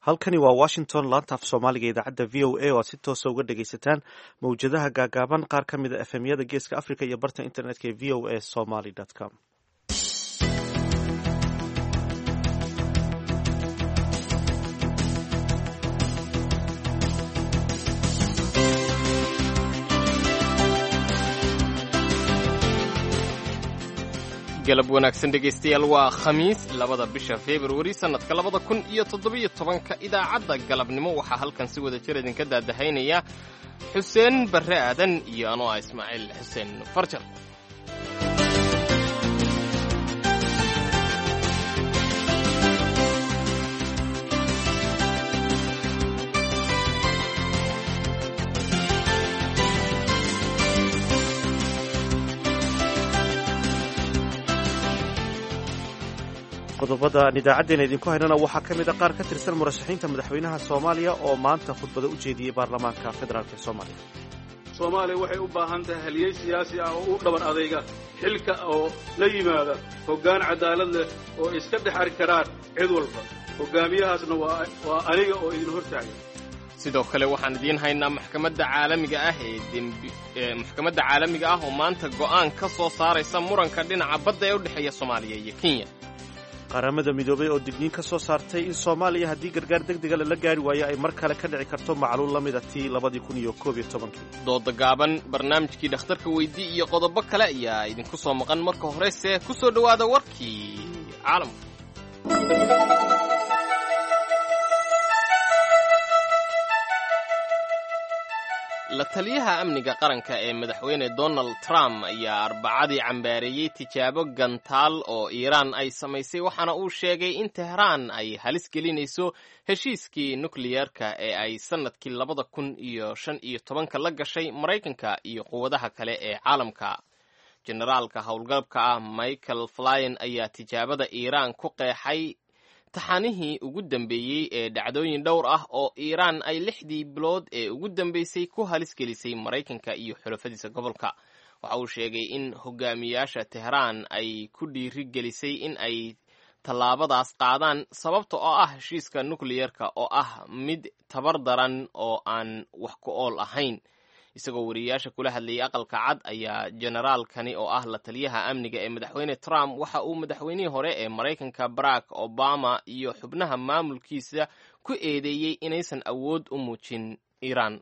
halkani waa washington laanta af soomaaliga idaacadda v o a oo aad si toosa uga dhegaysataan mawjadaha gaagaaban qaar ka mid a efemyada geeska africa iyo barta internetka ee v o a somaly com galab wanaagsan dhegaystayaal waa khamiis labada bisha februari sannadka labada kun iyo toddobiyo tobanka idaacadda galabnimo waxaa halkan si wada jir idinka daadahaynaya xuseen barre aadan iyo anoo ah ismaaciil xuseen farjar qodobada aan idaacaddeenna idinku haynana waxaa ka mid a qaar ka tirsan murashaxiinta madaxweynaha soomaaliya oo maanta khudbada u jeediyey baarlamaanka federaalk ee soomaaliya soomaaliya waxay u baahan tahay haliyey siyaasi ah oo u dhaban adayga xilka oo la yimaada hoggaan cadaalad leh oo iska dhex ari karaan cid walba hoggaamiyahaasna waa aniga oo idin hortaagan sidoo kale waxaan idiin haynaa maxkamadda caalamiga ah ee dembi maxkamadda caalamiga ah oo maanta go'aan ka soo saaraysa muranka dhinaca badda ee u dhexeeya soomaaliya iyo kenya qaramada midoobay oo digniin ka soo saartay in soomaaliya haddii gargaar deg dega lala gaari waayo ay mar kale ka dhici karto macluul la mida tii labadii kun iyo koob iyo tobankii dooda gaaban barnaamijkii dhakhtarka weydii iyo qodobo kale ayaa idinku soo maqan marka horese ku soo dhowaada warkii caalamka la taliyaha amniga qaranka ee madaxweyne donald trump ayaa arbacadii cambaareeyey tijaabo gantaal oo iiraan ay samaysay waxaana uu sheegay in tehraan ay halis gelinayso heshiiskii nukliyerka ee ay sannadkii labada kun iyo shan iyo tobanka la gashay maraykanka iyo quwadaha kale ee caalamka generaalka howlgalabka ah michael flyen ayaa tijaabada iiraan ku qeexay taxanihii ugu dambeeyey ee dhacdooyin dhowr ah oo iiraan ay lixdii bilood ee ugu dambeysay ku halis gelisay maraykanka iyo xulafadiisa gobolka waxa uu sheegay in hogaamiyaasha tehraan ay ku dhiiri gelisay in ay tallaabadaas qaadaan sababta oo ah heshiiska nukliyerka oo ah mid tabar daran oo aan wax ku ool ahayn isagoo wariyayaasha kula hadlayay aqalka cad ayaa generaalkani oo ah la taliyaha amniga ee madaxweyne trump waxa uu madaxweynihii hore ee maraykanka barack obama iyo xubnaha maamulkiisa ku eedeeyey inaysan awood u muujin iiraan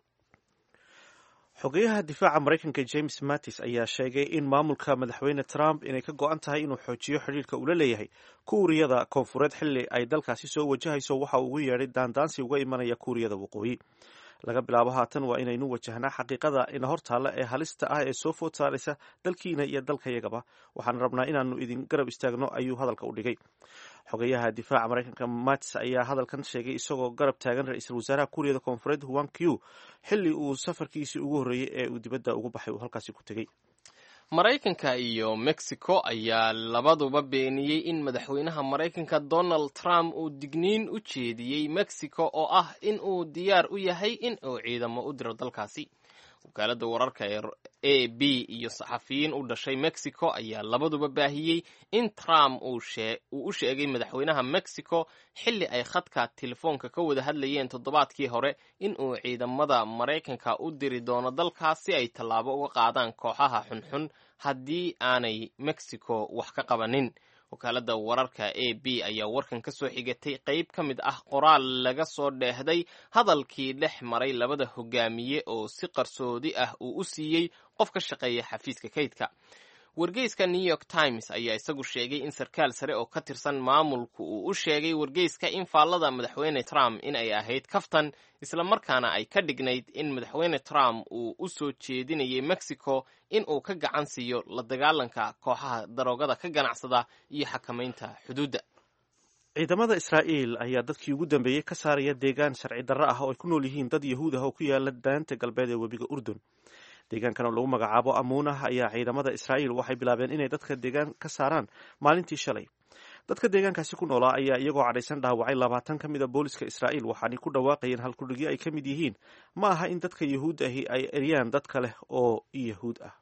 xogeyaha difaaca maraykanka james mattis ayaa sheegay in maamulka madaxweyne trump inay ka go-an tahay inuu xoojiyo xidhiirka ula leeyahay kuuriyada koonfureed xilli ay dalkaasi soo wajahayso waxa uu ugu yeedhay daandaansi uga imanaya kuuriyada waqooyi laga bilaabo haatan waa inaynu wajahnaa xaqiiqada ina hortaalla ee halista ah ee soo food saaraysa dalkiina iyo dalkayagaba waxaan rabnaa inaanu idin garab istaagno ayuu hadalka u dhigay xogeyaha difaaca maraykanka mats ayaa hadalkan sheegay isagoo garab taagan ra-iisul wasaaraha kuuriyada koonfureed huan q xilli uu safarkiisii ugu horreeyey ee uu dibadda ugu baxay uu halkaasi ku tegey maraykanka iyo mexico ayaa labaduba beeniyey in madaxweynaha maraykanka donald trump uu digniin u jeediyey mexico oo ah in uu diyaar u yahay in uu ciidamo u diro dalkaasi wakaaladda wararka ee a b iyo saxafiyiin u dhashay mexico ayaa labaduba baahiyey in trump uu u sheegay madaxweynaha mexico xilli ay khadka telefoonka ka wada hadlayeen toddobaadkii hore in uu ciidamada maraykanka u diri doono dalkaas si ay tallaabo uga qaadaan kooxaha xunxun haddii aanay mexico wax ka qabanin wakaaladda wararka a b ayaa warkan ka soo xigatay qayb ka mid ah qoraal laga soo dheehday hadalkii dhex maray labada hogaamiye oo si qarsoodi ah uu u siiyey qof ka shaqeeya xafiiska kaydka wargeyska new york times ayaa isagu sheegay in sarkaal sare oo ka tirsan maamulku uu u sheegay wargeyska in faallada madaxweyne trump in ay ahayd kaftan islamarkaana ay ka dhignayd in madaxweyne trump uu u soo jeedinayay mexico in uu ka gacan siiyo la dagaalanka kooxaha daroogada ka ganacsada iyo xakamaynta xuduudda ciidamada israa'iil ayaa dadkii ugu dambeeyey ka saaraya deegaan sharci darro ah oo ay ku nool yihiin dad yahuud ah oo ku yaala daanta galbeed ee webiga urdun deegaankan oo lagu magacaabo amuunah ayaa ciidamada israa'iil waxay bilaabeen inay dadka deegaan ka saaraan maalintii shalay dadka deegaankaasi ku noolaa ayaa iyagoo cadhaysan dhaawacay labaatan ka mid a booliska israa'iil waxaanay ku dhawaaqayeen halkudhigyo ay ka mid yihiin ma aha in dadka yahuud ahi ay eryaan dad kale oo yahuud ah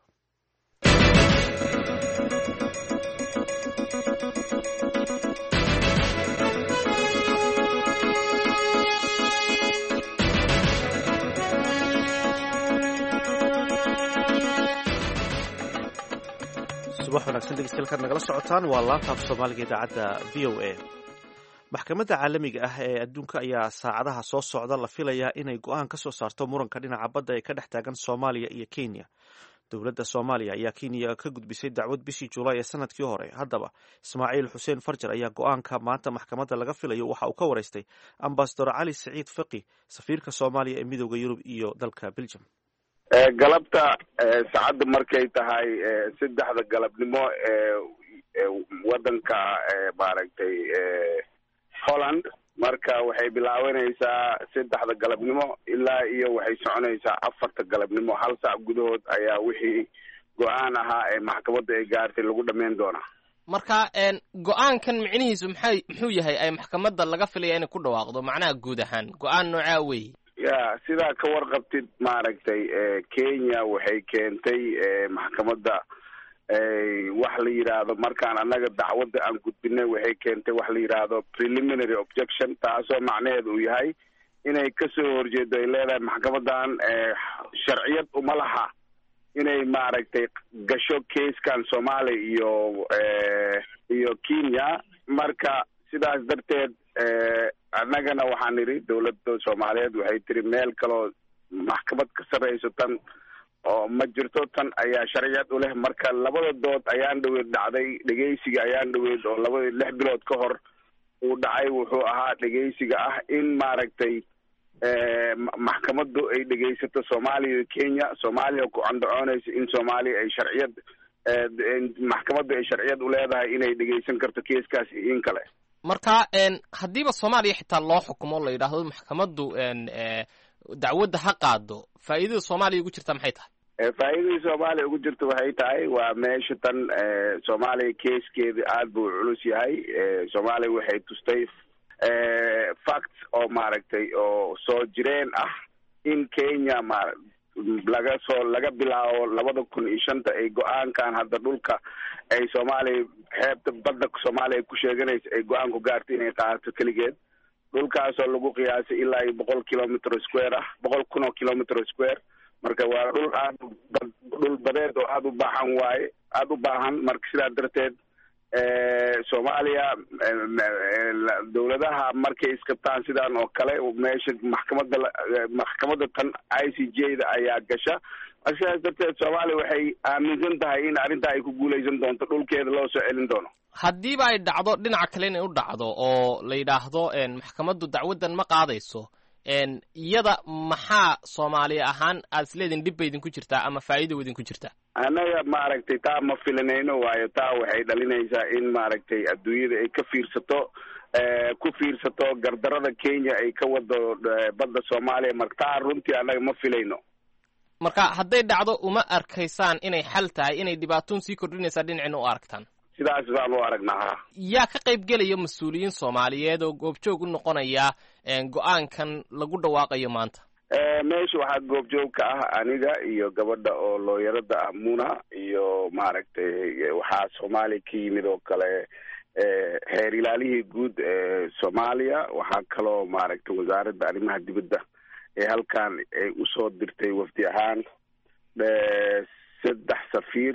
subax wanaagsan dhegeystayaal nagala socotaan waa laanta af soomaaliga idaacadda v o a maxkamadda caalamiga ah ee adduunka ayaa saacadaha soo socda la filayaa inay go-aan ka soo saarto muranka dhinaca badda ee ka dhex taagan soomaaliya iyo kenya dowladda soomaaliya ayaa kenya ka gudbisay dacwad bishii julaay ee sanadkii hore haddaba ismaaciil xuseen farjar ayaa go-aanka maanta maxkamadda laga filayo waxa uu ka waraystay ambasador cali siciid faqi safiirka soomaaliya ee midooda yurub iyo dalka belgium galabta saacadda markay tahay saddexda galabnimo ee wadanka maaragtay holland marka waxay bilaabanaysaa saddexda galabnimo ilaa iyo waxay soconaysaa afarta galabnimo hal saac gudahood ayaa wixii go-aan ahaa ee maxkamadda ay gaartay lagu dhameyn doonaa marka go-aankan micnihiisu maxay muxuu yahay ay maxkamadda laga filaya inay ku dhawaaqdo macnaha guud ahaan go-aan noocaa wey ya sidaa ka warqabtid maaragtay kenya waxay keentay maxkamadda wax la yidhaahdo markaan annaga dacwadda aan gudbinay waxay keentay wax la yidhaahdo preliminary objection taasoo macnaheedu uu yahay inay kasoo horjeedo ay leedahay maxkamadan sharciyad uma laha inay maaragtay gasho kaiskan soomaaliya iyo iyo kenya marka sidaas darteed annagana waxaan nidhi dawladda soomaaliyeed waxay tiri meel kaloo maxkamad ka sarreyso tan oo ma jirto tan ayaa sharciyad u leh marka labada dood ayaan dhaweyd dhacday dhegeysiga ayaan dhaweyd oo labada lix bilood ka hor uu dhacay wuxuu ahaa dhegeysiga ah in maaragtay maxkamaddu ay dhegeysato soomaaliya iyo kenya soomaaliya ku candacoonaysa in soomaaliya ay sharciyad maxkamaddu ay sharciyad u leedahay inay dhegeysan karto keeskaas iyo in kale marka haddiiba soomaaliya xitaa loo xukumo la yidhaahdo maxkamaddu dacwadda ha qaado faa'iidada soomaaliya ugu jirta maxay tahay faa'iidadii soomaaliya ugu jirta waxay tahay waa meesha tan soomaaliya keeskeeda aada buu culus yahay soomaaliya waxay tustay facts oo maaragtay oo soo jireen ah in kenya ma laga soo laga bilaabo labada kun iyo shanta ay go-aankan hadda dhulka ay soomaaliya xeebta badda soomaaliya ay ku sheeganaysa ay go-aan ku gaartay inay qaadato keligeed dhulkaasoo lagu qiyaasay ilaa iyo boqol kilometer square ah boqol kun oo kilometer square marka waa dhul aada dhul badeed oo aada u baahan waaye aada u baahan marka sidaa darteed soomaaliya dawladaha markay iskabtaan sidaan oo kale meesha maxkamadda maxkamadda tan i c j da ayaa gasha marka sidaas darteed soomaaliya waxay aaminsan tahay in arrintaa ay ku guuleysan doonto dhulkeeda loo soo celin doono haddiiba ay dhacdo dhinaca kale inay u dhacdo oo la yidhaahdo maxkamaddu dacwaddan ma qaadayso iyada maxaa soomaaliya ahaan aad isleediin dhib ba idinku jirtaa ama faa'iida idinku jirtaa annaga maaragtay taa ma filanayno waayo taa waxay dhalinaysaa in maaragtay adduunyada ay ka fiirsato ku fiirsato gardarada kenya ay ka wado badda soomaaliya marka taa runtii annaga ma filayno marka hadday dhacdo uma arkaysaan inay xal tahay inay dhibaatoon sii kordhinaysaa dhinacina u aragtaan sidaas baan u aragnaa ha yaa ka qayb gelaya mas-uuliyiin soomaaliyeed oo goobjoog u noqonaya go-aankan lagu dhawaaqayo maanta meesha waxaa goobjoog ka ah aniga iyo gabadha oo looyarada ah muna iyo maaragtay waxaa soomaaliya ka yimid oo kale heer ilaalihii guud ee soomaaliya waxaa kaloo maaragtay wasaaradda arrimaha dibadda ee halkan ay usoo dirtay wafdi ahaan saddex safiir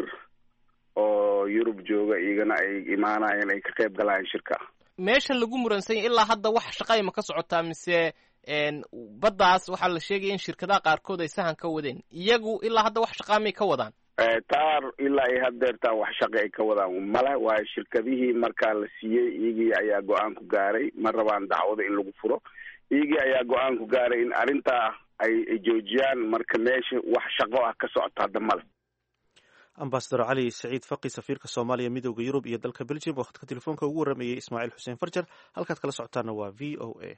oo yurub jooga iyagana ay imaanayeen ay ka qayb galayaan shirka meeshan lagu muransanya ilaa hadda wax shaqayma ka socotaa mise baddaas waxaa la sheegaya in shirkadaha qaarkood ay sahan ka wadeen iyagu ilaa hadda wax shaqaamay ka wadaan taar ilaa ay hadeertaan wax shaqi ay ka wadaan male waayo shirkadihii markaa la siiyey iyagii ayaa go-aan ku gaaray ma rabaan dacwada in lagu furo iyagii ayaa go-aan ku gaaray in arrintaa ay joojiyaan marka meesha wax shaqo ah ka socota hadda male ambasador cali saciid faqi safiirka soomaaliya midooda yurub iyo dalka belgium oo khadka telefoonka ugu warramayey ismaaciil xuseen farjar halkaad kala socotaana waa v o a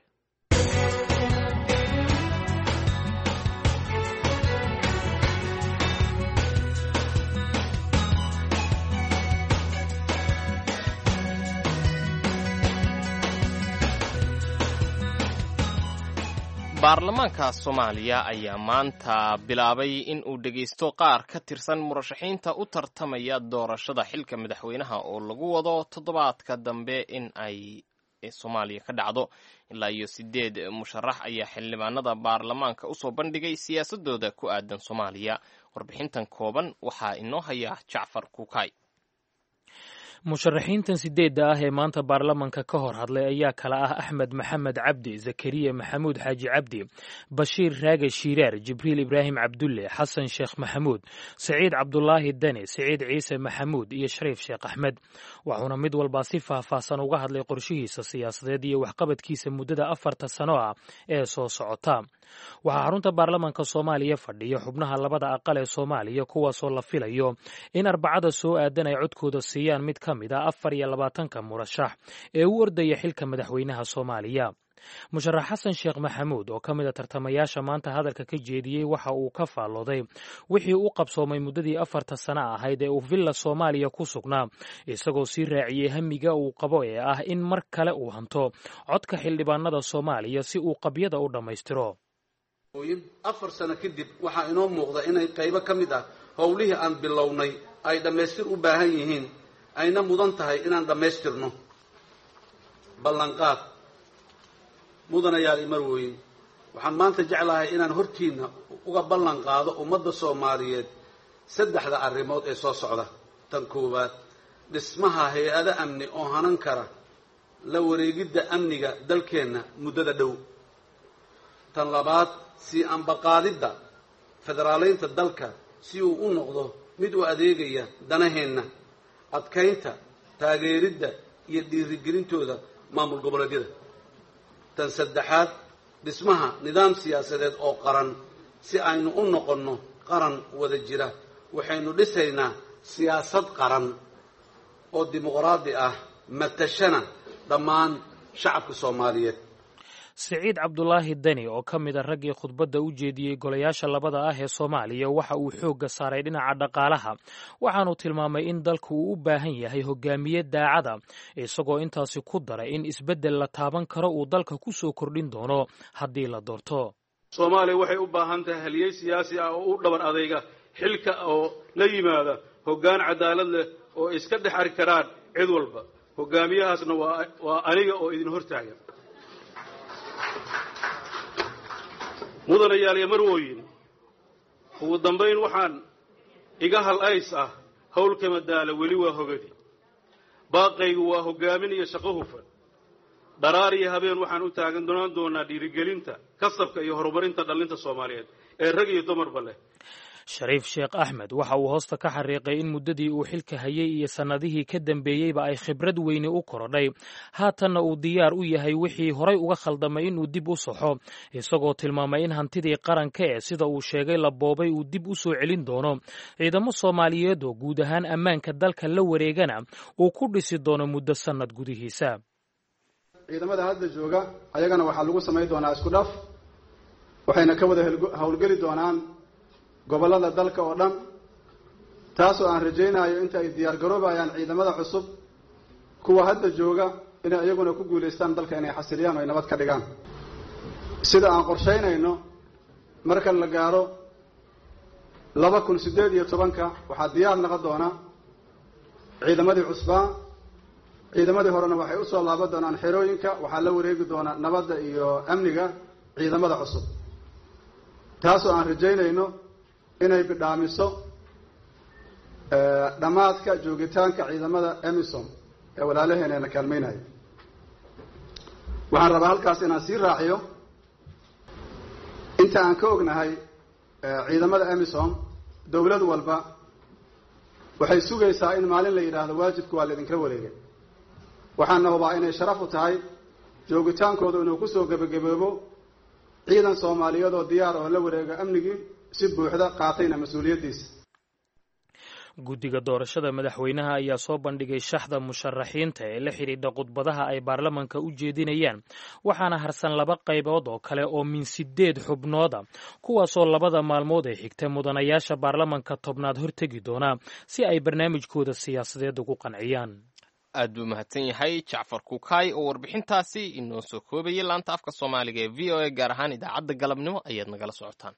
baarlamaanka soomaaliya ayaa maanta bilaabay in uu dhegaysto qaar ka tirsan murashaxiinta u tartamaya doorashada xilka madaxweynaha oo lagu wado toddobaadka dambe in ay soomaaliya ka dhacdo ilaa iyo sideed musharax ayaa xildhibaanada baarlamaanka usoo bandhigay siyaasadooda ku aadan soomaaliya warbixintan kooban waxaa inoo haya jacfar kuukay musharaxiintan sideedda ah ee maanta baarlamanka ka hor hadlay ayaa kala ah axmed maxamed cabdi zakariya maxamuud xaaji cabdi bashiir raage shiiraar jibriil ibraahim cabdulle xasan sheekh maxamuud saciid cabdulaahi deni siciid ciise maxamuud iyo shariif sheekh axmed waxuuna mid walbaa si faahfaahsan uga hadlay qorshihiisa siyaasadeed iyo waxqabadkiisa muddada afarta sano ah ee soo socota waxaa xarunta baarlamanka soomaaliya fadhiya xubnaha labada aqal ee soomaaliya kuwaasoo la filayo in arbacada soo aadan ay codkooda siiyaan mid ka mid a afar iyo labaatanka murashax ee u ordaya xilka madaxweynaha soomaaliya musharax xasan sheekh maxamuud oo ka mid a tartamayaasha maanta hadalka ka jeediyey waxa uu ka faallooday wixii u qabsoomay muddadii afarta sano ahayd ee uu villa soomaaliya ku sugnaa isagoo sii raaciyey hamiga uu qabo ee ah in mar kale uu hanto codka xildhibaanada soomaaliya si uu qabyada u dhammaystiro afar sano kadib waxaa inoo muuqda inay qaybo ka mid ah howlihii aan bilownay ay dhammaystir u baahan yihiin ayna mudan tahay inaan dhammaystirno ballanqaad mudanayaal imarweyn waxaan maanta jeclahay inaan hortiinna uga ballan qaado ummadda soomaaliyeed saddexda arrimood ee soo socda tan koowaad dhismaha hay-ado amni oo hanan kara la wareegidda amniga dalkeenna muddada dhow tan labaad sii ambaqaadidda federaaleynta dalka si uu u noqdo mid u adeegaya danaheenna adkaynta taageeridda iyo dhiirigelintooda maamul goboleedyada tan saddexaad dhismaha nidaam siyaasadeed oo qaran si aynu u noqonno qaran wada jira waxaynu dhisaynaa siyaasad qaran oo dimuqraadi ah matashana dhammaan shacabka soomaaliyeed siciid cabdulaahi deni oo ka mid a raggii khudbadda u jeediyey golayaasha labada ah ee soomaaliya waxa uu xoogga saaray dhinaca dhaqaalaha waxaanu tilmaamay in dalku uu u baahan yahay hogaamiye daacada isagoo intaasi ku daray in isbeddel la taaban karo uu dalka ku soo kordhin doono haddii la doorto soomaaliya waxay u baahan tahay haliyey siyaasi ah oo u dhabar adayga xilka oo la yimaada hoggaan cadaalad leh oo iska dhex ari karaan cid walba hogaamiyahaasna waa aniga oo idin hortaagan mudanayaal iyo marwooyin ugu dambayn waxaan iga hal ays ah howlka madaala weli waa hogadi baaqaygu waa hogaamin iyo shaqo hufan dharaar iyo habeen waxaan u taagan doonaan doonaa dhiirigelinta kasabka iyo horumarinta dhallinta soomaaliyeed ee rag iyo dumarba leh shariif sheekh axmed waxa uu hoosta ka xariiqay in muddadii uu xilka hayay iyo sannadihii ka dambeeyeyba ay khibrad weyni u korodhay haatanna uu diyaar u yahay wixii horay uga khaldamay inuu dib u saxo isagoo tilmaamay in hantidii qaranka ee sida uu sheegay la boobay uu dib u soo celin doono ciidamo soomaaliyeed oo guud ahaan ammaanka dalka la wareegana uu ku dhisi doono muddo sannad gudihiisa ciidamada hadda jooga ayagana waxaa lagu samayn doonaa isku dhaf waxayna ka wada howlgeli doonaan gobollada dalka oo dhan taasoo aan rajaynayo inta ay diyaar garoobayaan ciidamada cusub kuwa hadda jooga inay iyaguna ku guulaystaan dalka inay xasiliyaan oo ay nabad ka dhigaan sida aan qorshaynayno marka la gaaro laba kun siddeed iyo tobanka waxaa diyaar noqon doona ciidamadii cusbaa ciidamadii horena waxay usoo laaban doonaan xerooyinka waxaa la wareegi doonaa nabadda iyo amniga ciidamada cusub taasoo aan rajaynayno inay bidhaamiso dhammaadka joogitaanka ciidamada emison ee walaalaheena na kaalmaynayo waxaan rabaa halkaas inaan sii raaciyo inta aan ka ognahay ciidamada emison dowlad walba waxay sugaysaa in maalin la yidhaahdo waajibka waa laidinkala wareegay waxaana hubaa inay sharaf u tahay joogitaankooda inuu kusoo gebagaboobo ciidan soomaaliyeed oo diyaar oo la wareega amnigii si buuxda qaatayna mas-uuliyaddiisa guddiga doorashada madaxweynaha ayaa soo bandhigay shaxda musharaxiinta ee la xidhiidha khudbadaha ay baarlamanka u jeedinayaan waxaana harsan laba qaybood oo kale oo min sideed xubnooda kuwaasoo labada maalmood ee xigta mudanayaasha baarlamanka tobnaad hortegi doona si ay barnaamijkooda siyaasadeed ugu qanciyaan aad buu mahadsan yahay jacfar kukaay oo warbixintaasi inoo soo koobayay laanta afka soomaaliga ee v o a gaar ahaan idaacadda galabnimo ayaad nagala socotaan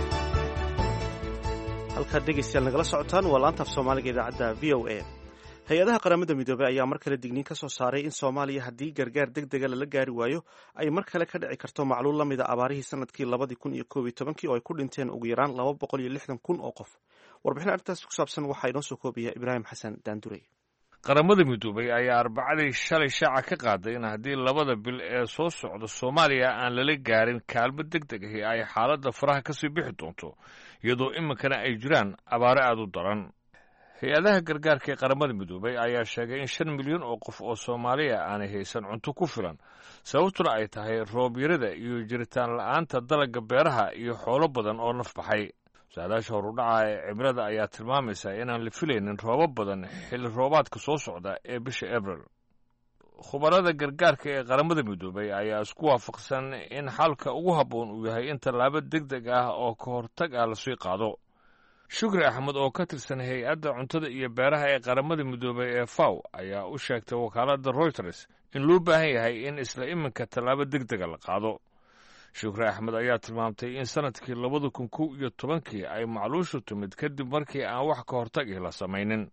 halkaad dhegeystayaal nagala socotaan waa laanta af soomaaliga idaacadda v o a hay-adaha qaramada midoobey ayaa mar kale digniin ka soo saaray in soomaaliya haddii gargaar deg dega lala gaari waayo ay mar kale ka dhici karto macluul la mida abaarihii sanadkii labadii kun iyo koob iyo tobankii oo ay ku dhinteen ugu yaraan laba boqol iyo lixdan kun oo qof warbixin arrintaas ku saabsan waxaa inoo soo koobaya ibraahim xasan daandurey qaramada midoobay ayaa arbacadii shalay shaaca ka qaaday in haddii labada bil ee soo socda soomaaliya aan lala gaarin kaalmo deg deg ahi ay xaaladda faraha kasii bixi doonto iyadoo iminkana ay jiraan abaare aada u daran hay-adaha gargaarka ee qaramada midoobay ayaa sheegay in shan milyan oo qof oo soomaaliya aanay haysan cunto ku filan sababtuna ay tahay roobyarada iyo jiritaan la-aanta dalagga beeraha iyo xoolo badan oo naf baxay saadaasha horudhaca ee cimilada ayaa tilmaamaysa inaan la filaynin roobo badan xilli roobaadka soo socda ee bisha abril khubarada gargaarka ee qaramada midoobay ayaa isku waafaqsan in xalka ugu habboon uu yahay in tallaabo deg deg ah oo ka hortag ah lasii qaado shukri axmed oo ka tirsan hay-adda cuntada iyo beeraha ee qaramada midoobay ee faw ayaa u sheegtay wakaaladda royters in loo baahan yahay in isla iminka tallaabo deg dega la qaado shukri axmed ayaa tilmaamtay in sanadkii labada kun kow iyo tobankii ay macluushu timid kadib markii aan wax ka hortagih la samaynin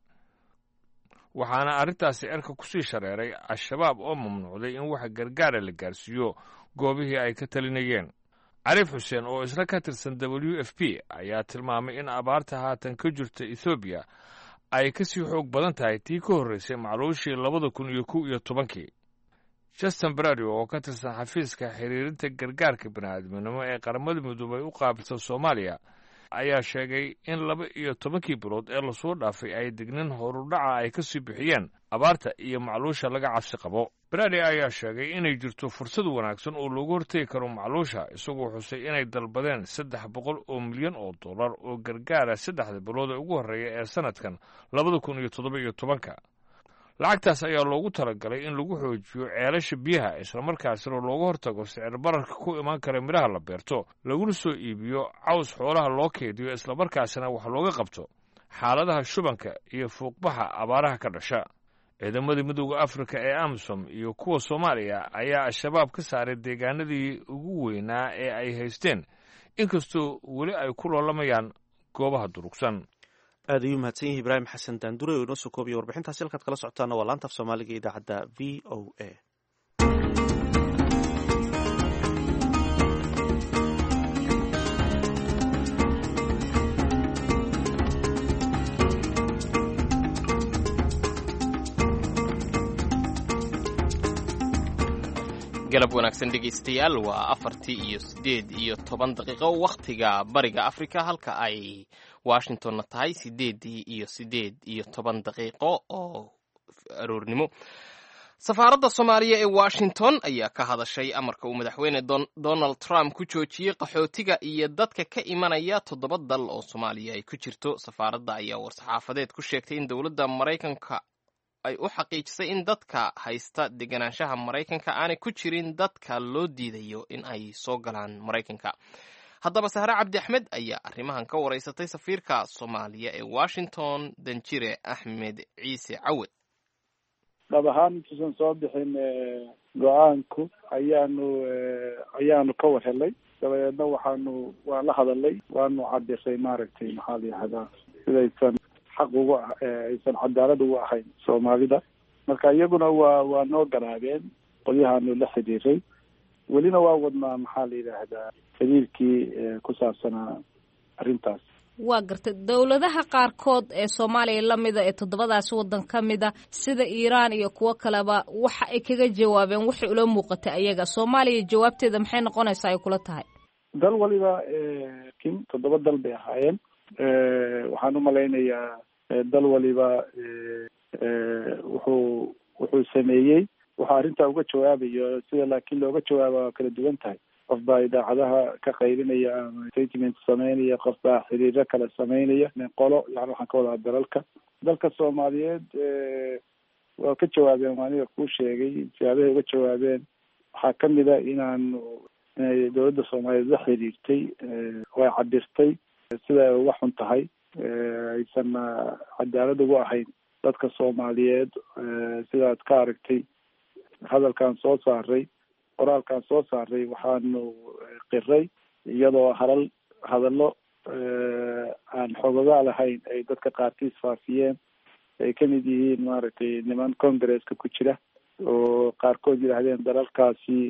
waxaana arrintaasi cerka kusii shareeray al-shabaab oo mamnuucday in wax gargaara la gaarsiiyo goobihii ay ka talinayeen cariif xuseen oo isna ka tirsan w f p ayaa tilmaamay in abaarta haatan ka jirta ethoobiya ay ka sii xoog badan tahay tii ka horraysay macluushii labada kun iyo kow iyo tobankii justin bradio oo ka tirsan xafiiska xiriirinta gargaarka bini'aadminimo ee qaramada midoobay u qaabilsan soomaaliya ayaa sheegay in laba iyo tobankii bilood ee lasoo dhaafay ay dignin horudhaca ay ka sii bixiyeen abaarta iyo macluusha laga cabsi qabo bradi ayaa sheegay inay jirto fursad wanaagsan oo loogu hortegi karo macluusha isagoo xusay inay dalbadeen saddex boqol oo milyan oo dollar oo gargaara saddexda bilood ee ugu horreeya ee sanadkan labada kun iyo toddoba iyo tobanka lacagtaas ayaa loogu talagalay in lagu xoojiyo ceelasha biyaha islamarkaasina looga hortago sicir bararka ku imaan kara midhaha la beerto laguna soo iibiyo caws xoolaha loo keediyo islamarkaasina wax looga qabto xaaladaha shubanka iyo fuuqbaxa abaaraha ka dhasha ciidamadii midooda afrika ee amisom iyo kuwa soomaaliya ayaa al-shabaab ka saaray deegaanadii ugu weynaa ee ay haysteen inkastoo weli ay ku loolamayaan goobaha durugsan aad ayuu mahadsan yahay ibraahim xasan daandure oo inoo soo koobiya warbixintaasi halkaad kala socotaana waa laanta af soomaaliga idaacadda v o a galab wanaagsan dhegaystayaal waa afartii iyo siddeed iyo toban daqiiqo wakhtiga bariga afrika halka ay washingtonna tahay siddeeddii iyo siddeed iyo toban daqiiqo oo aroornimo safaaradda soomaaliya ee washington ayaa ka hadashay amarka uu madaxweyne donald trump ku joojiyey qaxootiga iyo dadka ka imanaya toddoba dal oo soomaaliya ay ku jirto safaaradda ayaa war-saxaafadeed ku sheegtay in dowladda maraykanka ay u xaqiijisay in dadka haysta deganaanshaha maraykanka aanay ku jirin dadka loo diidayo in ay soo galaan maraykanka haddaba sahre cabdi axmed ayaa arrimahan ka waraysatay safiirka soomaaliya ee washington danjire axmed ciise cawed dhab ahaan intuusan soo bixin go-aanku ayaanu ayaanu ka war helay dabadeedna waxaanu waan la hadalay waanu cabisay maaragtay maxaa la yihahdaa sidaysan xaq ugu aysan cadaalad ugu ahayn soomaalida marka iyaguna waa waa noo garaabeen qolyahaanu la xiriiray welina waa wadnaa maxaa la yidhaahdaa xiriirkii ku saabsanaa arrintaas waa gartay dowladaha qaarkood ee soomaaliya lamida ee toddobadaasi waddan ka mida sida iiraan iyo kuwo kaleba waxa ay kaga jawaabeen waxay ula muuqatay ayaga soomaaliya jawaabteeda maxay noqonaysaa ay kula tahay dal waliba kin toddoba dal bay ahaayeen waxaan umalaynayaa dal waliba wuxuu wuxuu sameeyey wuxuu arrintaa uga jawaabayo sida laakiin looga jawaaba waa kala duwan tahay qof baa idaacadaha ka qaybinaya ama statement sameynaya qof baa xiriiro kale sameynaya qolo yani waxaan ka wadaa dalalka dalka soomaaliyeed waa ka jawaabeen aniga kuu sheegay siyaabahay uga jawaabeen waxaa kamid a inaanu inay dowladda soomaaliyeed la xiriirtay way cabirtay sida ay uga xun tahay aysan cadaalad ugu ahayn dadka soomaaliyeed sidaad ka aragtay hadalkan soo saaray qoraalkan soo saaray waxaanu qiray iyadoo halal hadallo aan xogogaa lahayn ay dadka qaarkiis faafiyeen ay kamid yihiin maaragtay niman congresska ku jira oo qaarkood yidhaahdeen dalalkaasi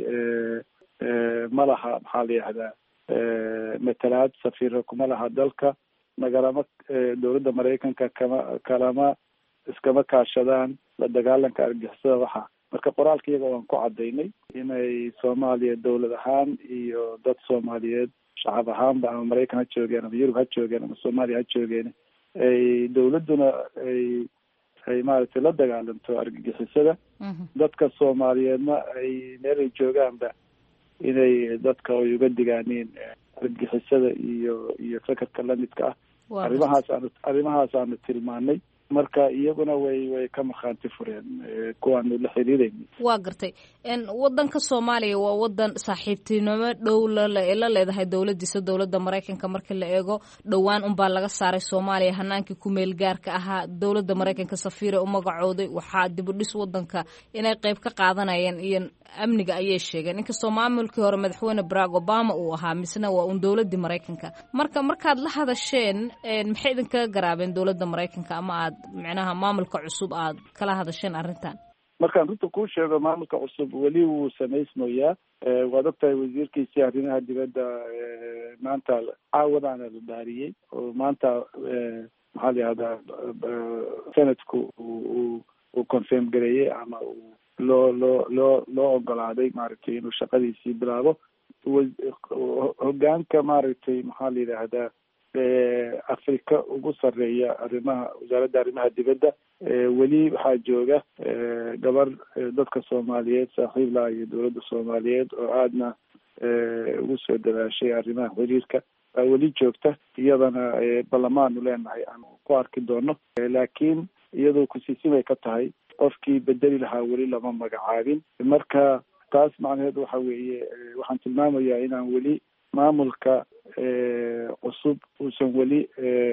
ma laha maxaa la yihahdaa matalaad safiiro kuma laha dalka nagalama dowladda maraykanka kama kalama iskama kaashadaan la dagaalanka argixisada waxa marka qoraalka iyaga waan ku cadaynay inay soomaaliya dowlad ahaan iyo dad soomaaliyeed shacab ahaanba ama maraykan ha joogeen ama yurub ha joogeen ama soomaaliya ha joogeen ay dowladduna ay ay maaragtay la dagaalanto argagixisada dadka soomaaliyeedna ay meel ay joogaanba inay dadka ay uga digaaniin argagixisada iyo iyo fekerka lamidka ah arrimahaas aanu arrimahaas aanu tilmaanay marka iyaguna way way ka markhaanti fureen kuwaanu la xiriirayna waa gartay wadanka soomaaliya waa wadan saaxiibtinimo dhow lala leedahay dowladiisa dowladda maraykanka markii la eego dhowaan unbaa laga saaray soomaaliya hanaankii ku meel gaarka ahaa dowladda maraykanka safiira u magacooday waxaa dibudhis wadanka inay qeyb ka qaadanayeen iyo amniga ayay sheegeen inkastoo maamulkii hore madaxweyne barack obama uu ahaa misna waa uun dowladii maraykanka marka markaad la hadasheen maxay idinkaga garaabeen dowladda maraykanka ama aad micnaha maamulka cusub aad kala hadasheen arrintan markaan runta kuu sheego maamulka cusub weli wuu samaysmayaa waad ogtahay wasiirkiisii arrimaha dibadda maanta caawadaana la dhaariyey oo maanta maxaa la yihahdaa senatku uu uu confirm gareeyey ama uu loo loo loo loo ogolaaday maaragtay inuu shaqadiisii bilaabo hogaanka maaragtay maxaa la yidhaahdaa afrika ugu sarreeya arrimaha wasaaradda arrimaha dibadda weli waxaa jooga gabar dadka soomaaliyeed saaxiib laha iyo dowladda soomaaliyeed oo aadna ugu soo dadaashay arrimaha xiriirka baa weli joogta iyadana ballamaanu leenahay aan ku arki doono laakiin iyadoo kusiisimay ka tahay qofkii bedeli lahaa weli lama magacaabin marka taas macnaheedu waxa weeye waxaan tilmaamayaa inaan weli maamulka cusub uusan weli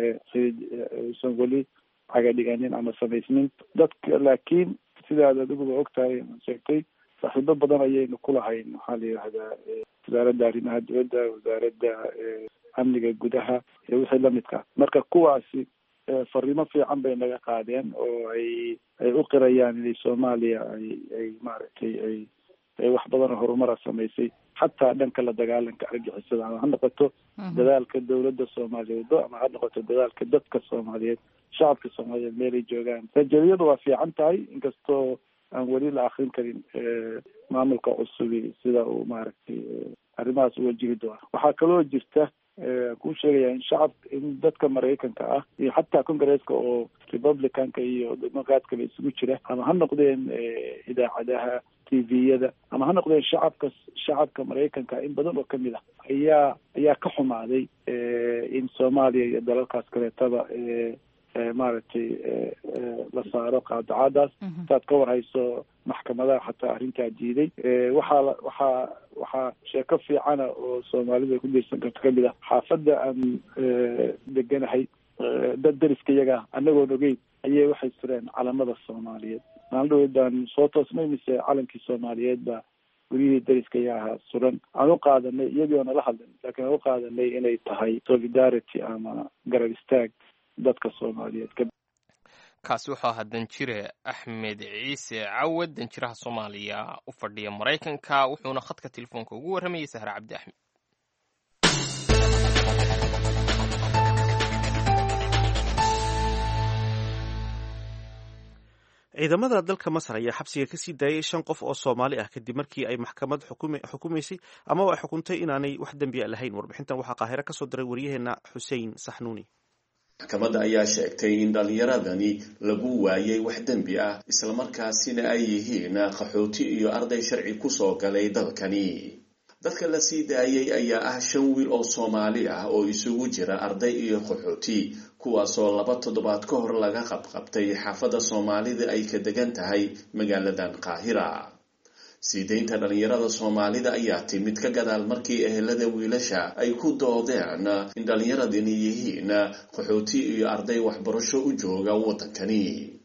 uusan weli cagadhiganin ama samaysnin dadka laakiin sidaad adiguba ogtahay sheegtay saaxiibo badan ayaynu ku lahayn maxaa la yidhahdaa wasaaradda arrimaha dibadda wasaaradda amniga gudaha iyo wixii lamidka marka kuwaasi fariimo fiican bay naga qaadeen oo ay ay u qirayaan inay soomaaliya ay ay maaragtay ay ay wax badan oo horumara samaysay xataa dhanka la dagaalanka argixisada ama ha noqoto dadaalka dowladda soomaaliyeed ama ha noqoto dadaalka dadka soomaaliyeed shacabka soomaaliyeed meelay joogaan rajaliyadu waa fiican tahay inkastoo aan weli la akrin karin maamulka cusubi sida uu maaragtay arrimahaas u wajihi doona waxaa kaloo jirta kuu sheegaya in shacab in dadka maraykanka ah iyo xataa congresska oo republicanka iyo democratkaba isugu jira ama ha noqdeen idaacadaha t v-yada ama ha noqdeen shacabka shacabka maraykanka in badan oo kamid ah ayaa ayaa ka xumaaday in soomaaliya iyo dalalkaas kaleetaba maaragtay la saaro qaadacadaas saad ka warhayso maxkamadaha xataa arrintaa diiday waxaa waxaa waxaa sheeko fiicana oo soomaalidu ay ku diirsan karto kamid ah xaafadda aan deganahay dad dariska iyaga anagoon ogeyn ayay waxay sureen calamada soomaaliyeed maalin dhaweydaan soo toosnay mise calankii soomaaliyeed baa guryihii dariska ayaa ahaa suran aan u qaadanay iyagii oo nala hadlin laakiin aan u qaadanay inay tahay solidarity ama garab istaag dadka soomaaliyeed kaasi wuxuu ahaa danjire axmed ciise cawad danjiraha soomaaliya u fadhiya maraykanka wuxuuna khadka telefoonka ugu warramayay sahre cabdi axmed ciidamada dalka masar ayaa xabsiga kasii daayay shan qof oo soomaali ah kadib markii ay maxkamad xukumaysay amaba ay xukuntay inaanay wax dembiya lahayn warbixintan waxaa qaahiro kasoo diray waryaheena xuseen saxnuuni maxkamadda ayaa sheegtay in dhallinyaradani lagu waayay wax dembi ah islamarkaasina ay yihiin qaxooti iyo arday sharci kusoo galay dalkani dadka la sii daayay ayaa ah shan wiil oo soomaali ah oo isugu jira arday iyo qaxooti kuwaasoo laba toddobaad ka hor laga qabqabtay xaafadda soomaalida ay ka degan tahay magaaladan qaahira sii daynta dhallinyarada soomaalida ayaa timid ka gadaal markii ehelada wiilasha ay ku doodeen in dhallinyaradani yihiin qaxooti iyo arday waxbarasho u jooga waddankani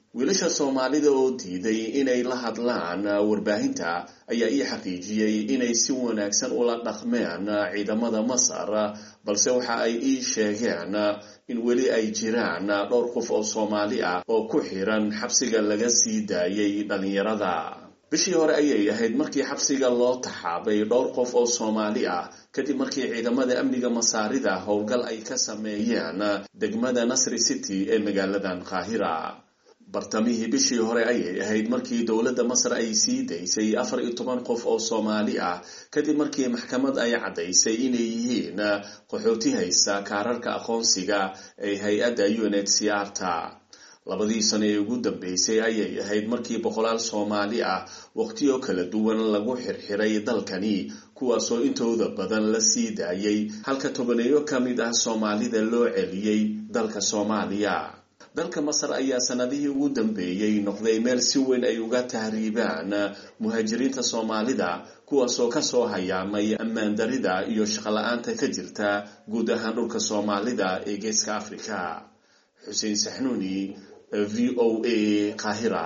wiilasha soomaalida oo diiday inay la hadlaan warbaahinta ayaa ii xaqiijiyey inay si wanaagsan ula dhaqmeen ciidamada masar balse waxa ay ii sheegeen in weli ay jiraan dhowr qof oo soomaali ah oo ku xiran xabsiga laga sii daayay dhallinyarada bishii hore ayay ahayd markii xabsiga loo taxaabay dhowr qof oo soomaali ah kadib markii ciidamada amniga masaarida howlgal ay ka sameeyeen degmada nasri city ee magaaladan qaahira bartamihii bishii hore ayay ahayd markii dowladda masar ay sii daysay afar iyo toban qof oo soomaali ah kadib markii maxkamad ay caddaysay inay yihiin qaxooti haysta kaararka aqoonsiga ee hay-adda unhcrta labadii sano ee ugu dambeysay ayay ahayd markii boqolaal soomaali ah waqtiyo kala duwan lagu xirxiray dalkani kuwaasoo intooda badan la sii daayay halka tobaneeyo ka mid ah soomaalida loo celiyey dalka soomaaliya dalka masar ayaa sanadihii ugu dambeeyey noqday meel si weyn ay uga tahriibaan muhaajiriinta soomaalida kuwaasoo kasoo hayaamay ammaan darida iyo shaqola-aanta ka jirta guud ahaan dhulka soomaalida ee geeska afrika xuseen saxnuuni v o a qaahira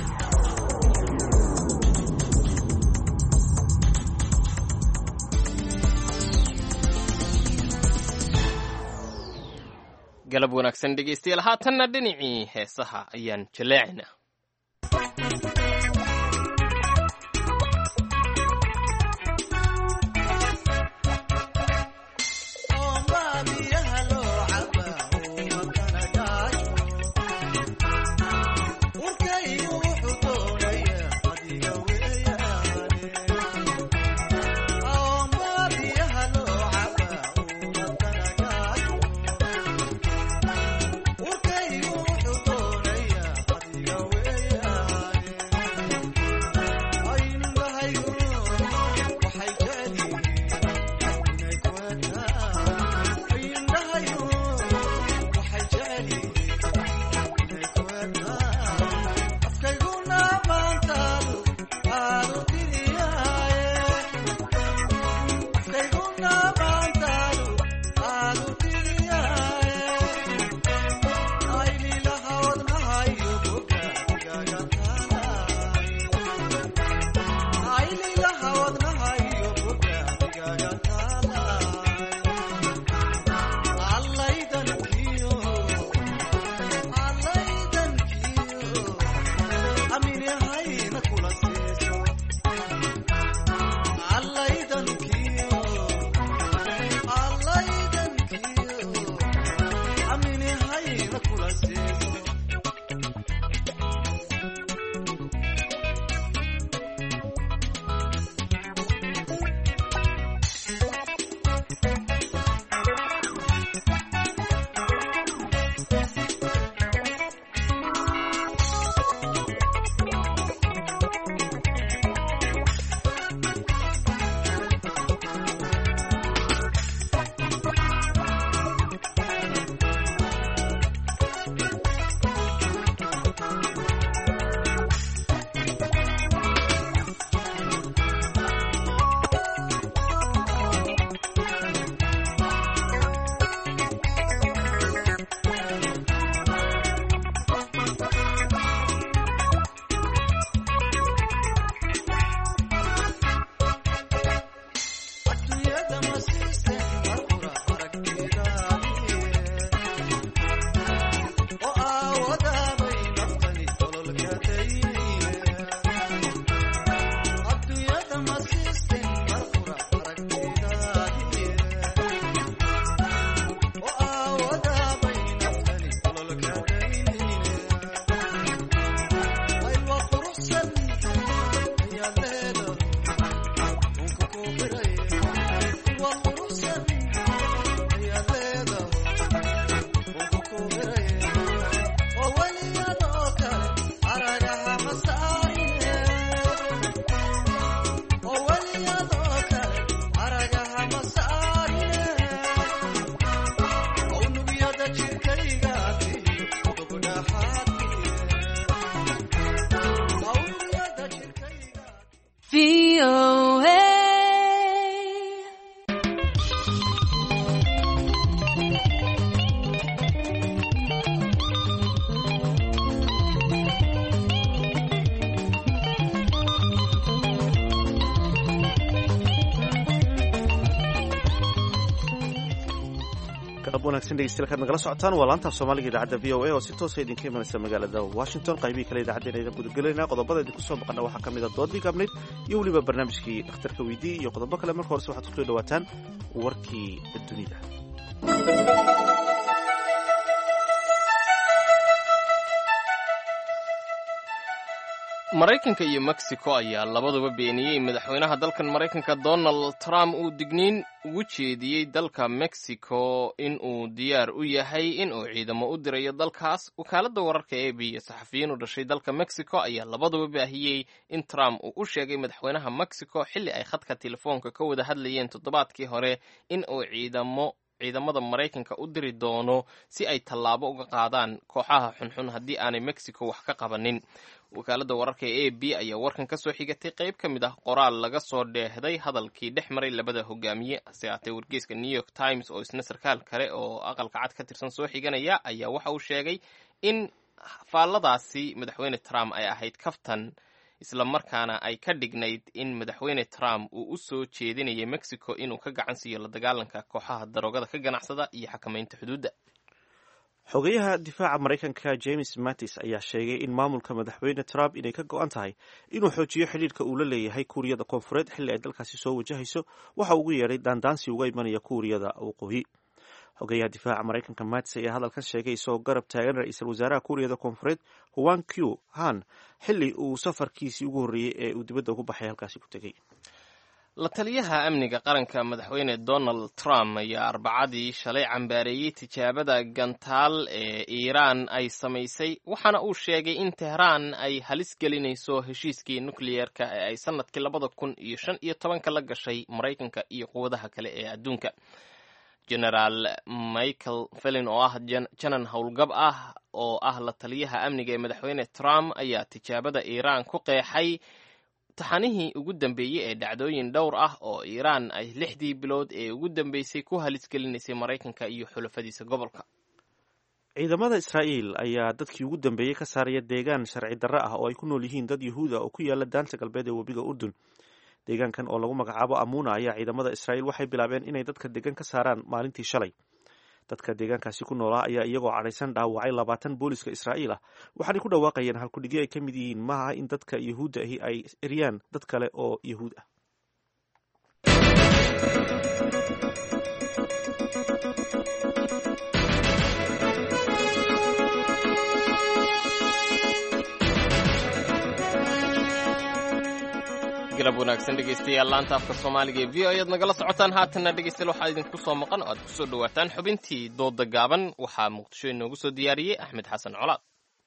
galab wanaagsan dhegaystayaal haatanna dhinacii heesaha ayaan jaleecaynaa galab wanaagsan dhegeystayaal kaad nagala socotaan waa laantaaf soomaaliga idaacadda v o a oo si toosa idinka imanaysa magaalada washington qaybihii kale idaacaddeen aydan gudagelayna qodobada idinku soo maqana waxaa ka mid a doodii gaabnayd iyo weliba barnaamijkii dhakhtarka weydii iyo qodobo kale marka horese waxaad kusoo dhawaataan warkii dunida maraykanka iyo mexico ayaa labaduba beeniyey madaxweynaha dalkan maraykanka donald trump uu digniin ugu jeediyey dalka mexico in uu diyaar u yahay in uu ciidamo u dirayo dalkaas wakaaladda wararka e b iyo saxafiyiin u dhashay dalka mexico ayaa labaduba baahiyey in trump uu u sheegay madaxweynaha mexico xilli ay khadka telefoonka ka wada hadlayeen toddobaadkii hore in uu ciidamo ciidamada maraykanka u diri doono si ay tallaabo uga qaadaan kooxaha xunxun haddii aanay mexico wax ka qabanin wakaaladda wararka ee a b ayaa warkan ka soo xigatay qayb ka mid ah qoraal laga soo dheehday hadalkii dhex maray labada hogaamiye hase haatee wargeyska new york times oo isna sarkaal kale oo aqalka cad ka tirsan soo xiganaya ayaa waxa uu sheegay in faalladaasi madaxweyne trump ay ahayd kaftan isla markaana ay ka dhignayd in madaxweyne trump uu u soo jeedinayay mexico inuu ka gacan siiyo la dagaalanka kooxaha daroogada ka ganacsada iyo xakamaynta xuduudda xogeyaha difaaca maraykanka james mattis ayaa sheegay in maamulka madaxweyne trump inay ka go-an tahay inuu xoojiyo xidhiirka uu la leeyahay kuuriyada koonfureed xilli ay dalkaasi soo wajahayso waxa ugu yeedhay daandaansi uga imanaya kuuriyada waqooyi xogeyaha difaaca maraykanka mattis ayaa hadalkan sheegay isagoo garab taagan ra-iisul wasaaraha kuuriyada koonfureed huan q han xilli uu safarkiisii ugu horreeyey ee uu dibadda ugu baxay halkaasi ku tegey la taliyaha amniga qaranka madaxweyne donald trump ayaa arbacadii shalay cambaareeyey tijaabada gantaal ee iiraan ay samaysay waxaana uu sheegay in tehraan ay halis gelinayso heshiiskii nukliyeerka ee ay sanadkii labada kun iyo shan iyo tobanka la gashay maraykanka iyo quwadaha kale ee adduunka generaal michael felin oo ah janan howlgab ah oo ah la taliyaha amniga ee madaxweyne trump ayaa tijaabada iiraan ku qeexay taxanihii ugu dambeeyey ee dhacdooyin dhowr ah oo iiraan ay lixdii bilood ee ugu dambeysay ku halisgelinaysay maraykanka iyo xulafadiisa gobolka ciidamada israa'iil ayaa dadkii ugu dambeeyey ka saaraya deegaan sharci darro ah oo ay ku nool yihiin dad yuhuud ah oo ku yaala daanta galbeed ee webiga urdun deegaankan oo lagu magacaabo amuna ayaa ciidamada israa'iil waxay bilaabeen inay dadka degan ka saaraan maalintii shalay dadka deegaankaasi ku noolaa ayaa iyagoo cadhaysan dhaawacay labaatan booliska israa'iil ah waxaanay ku dhawaaqayeen halkudhigyo ay ka mid yihiin maaha in dadka yuhuudda ahi ay eryaan dad kale oo yuhuud ah galab wanaagsan dhegeystayaal laanta afka soomaaliga ee v o ayaad nagala socotaan haatanna dhegeystayaal waxaa idinku soo maqan oo aad kusoo dhawaataan xubintii dooda gaaban waxaa muqdisho inoogu soo diyaariyey axmed xasan colaad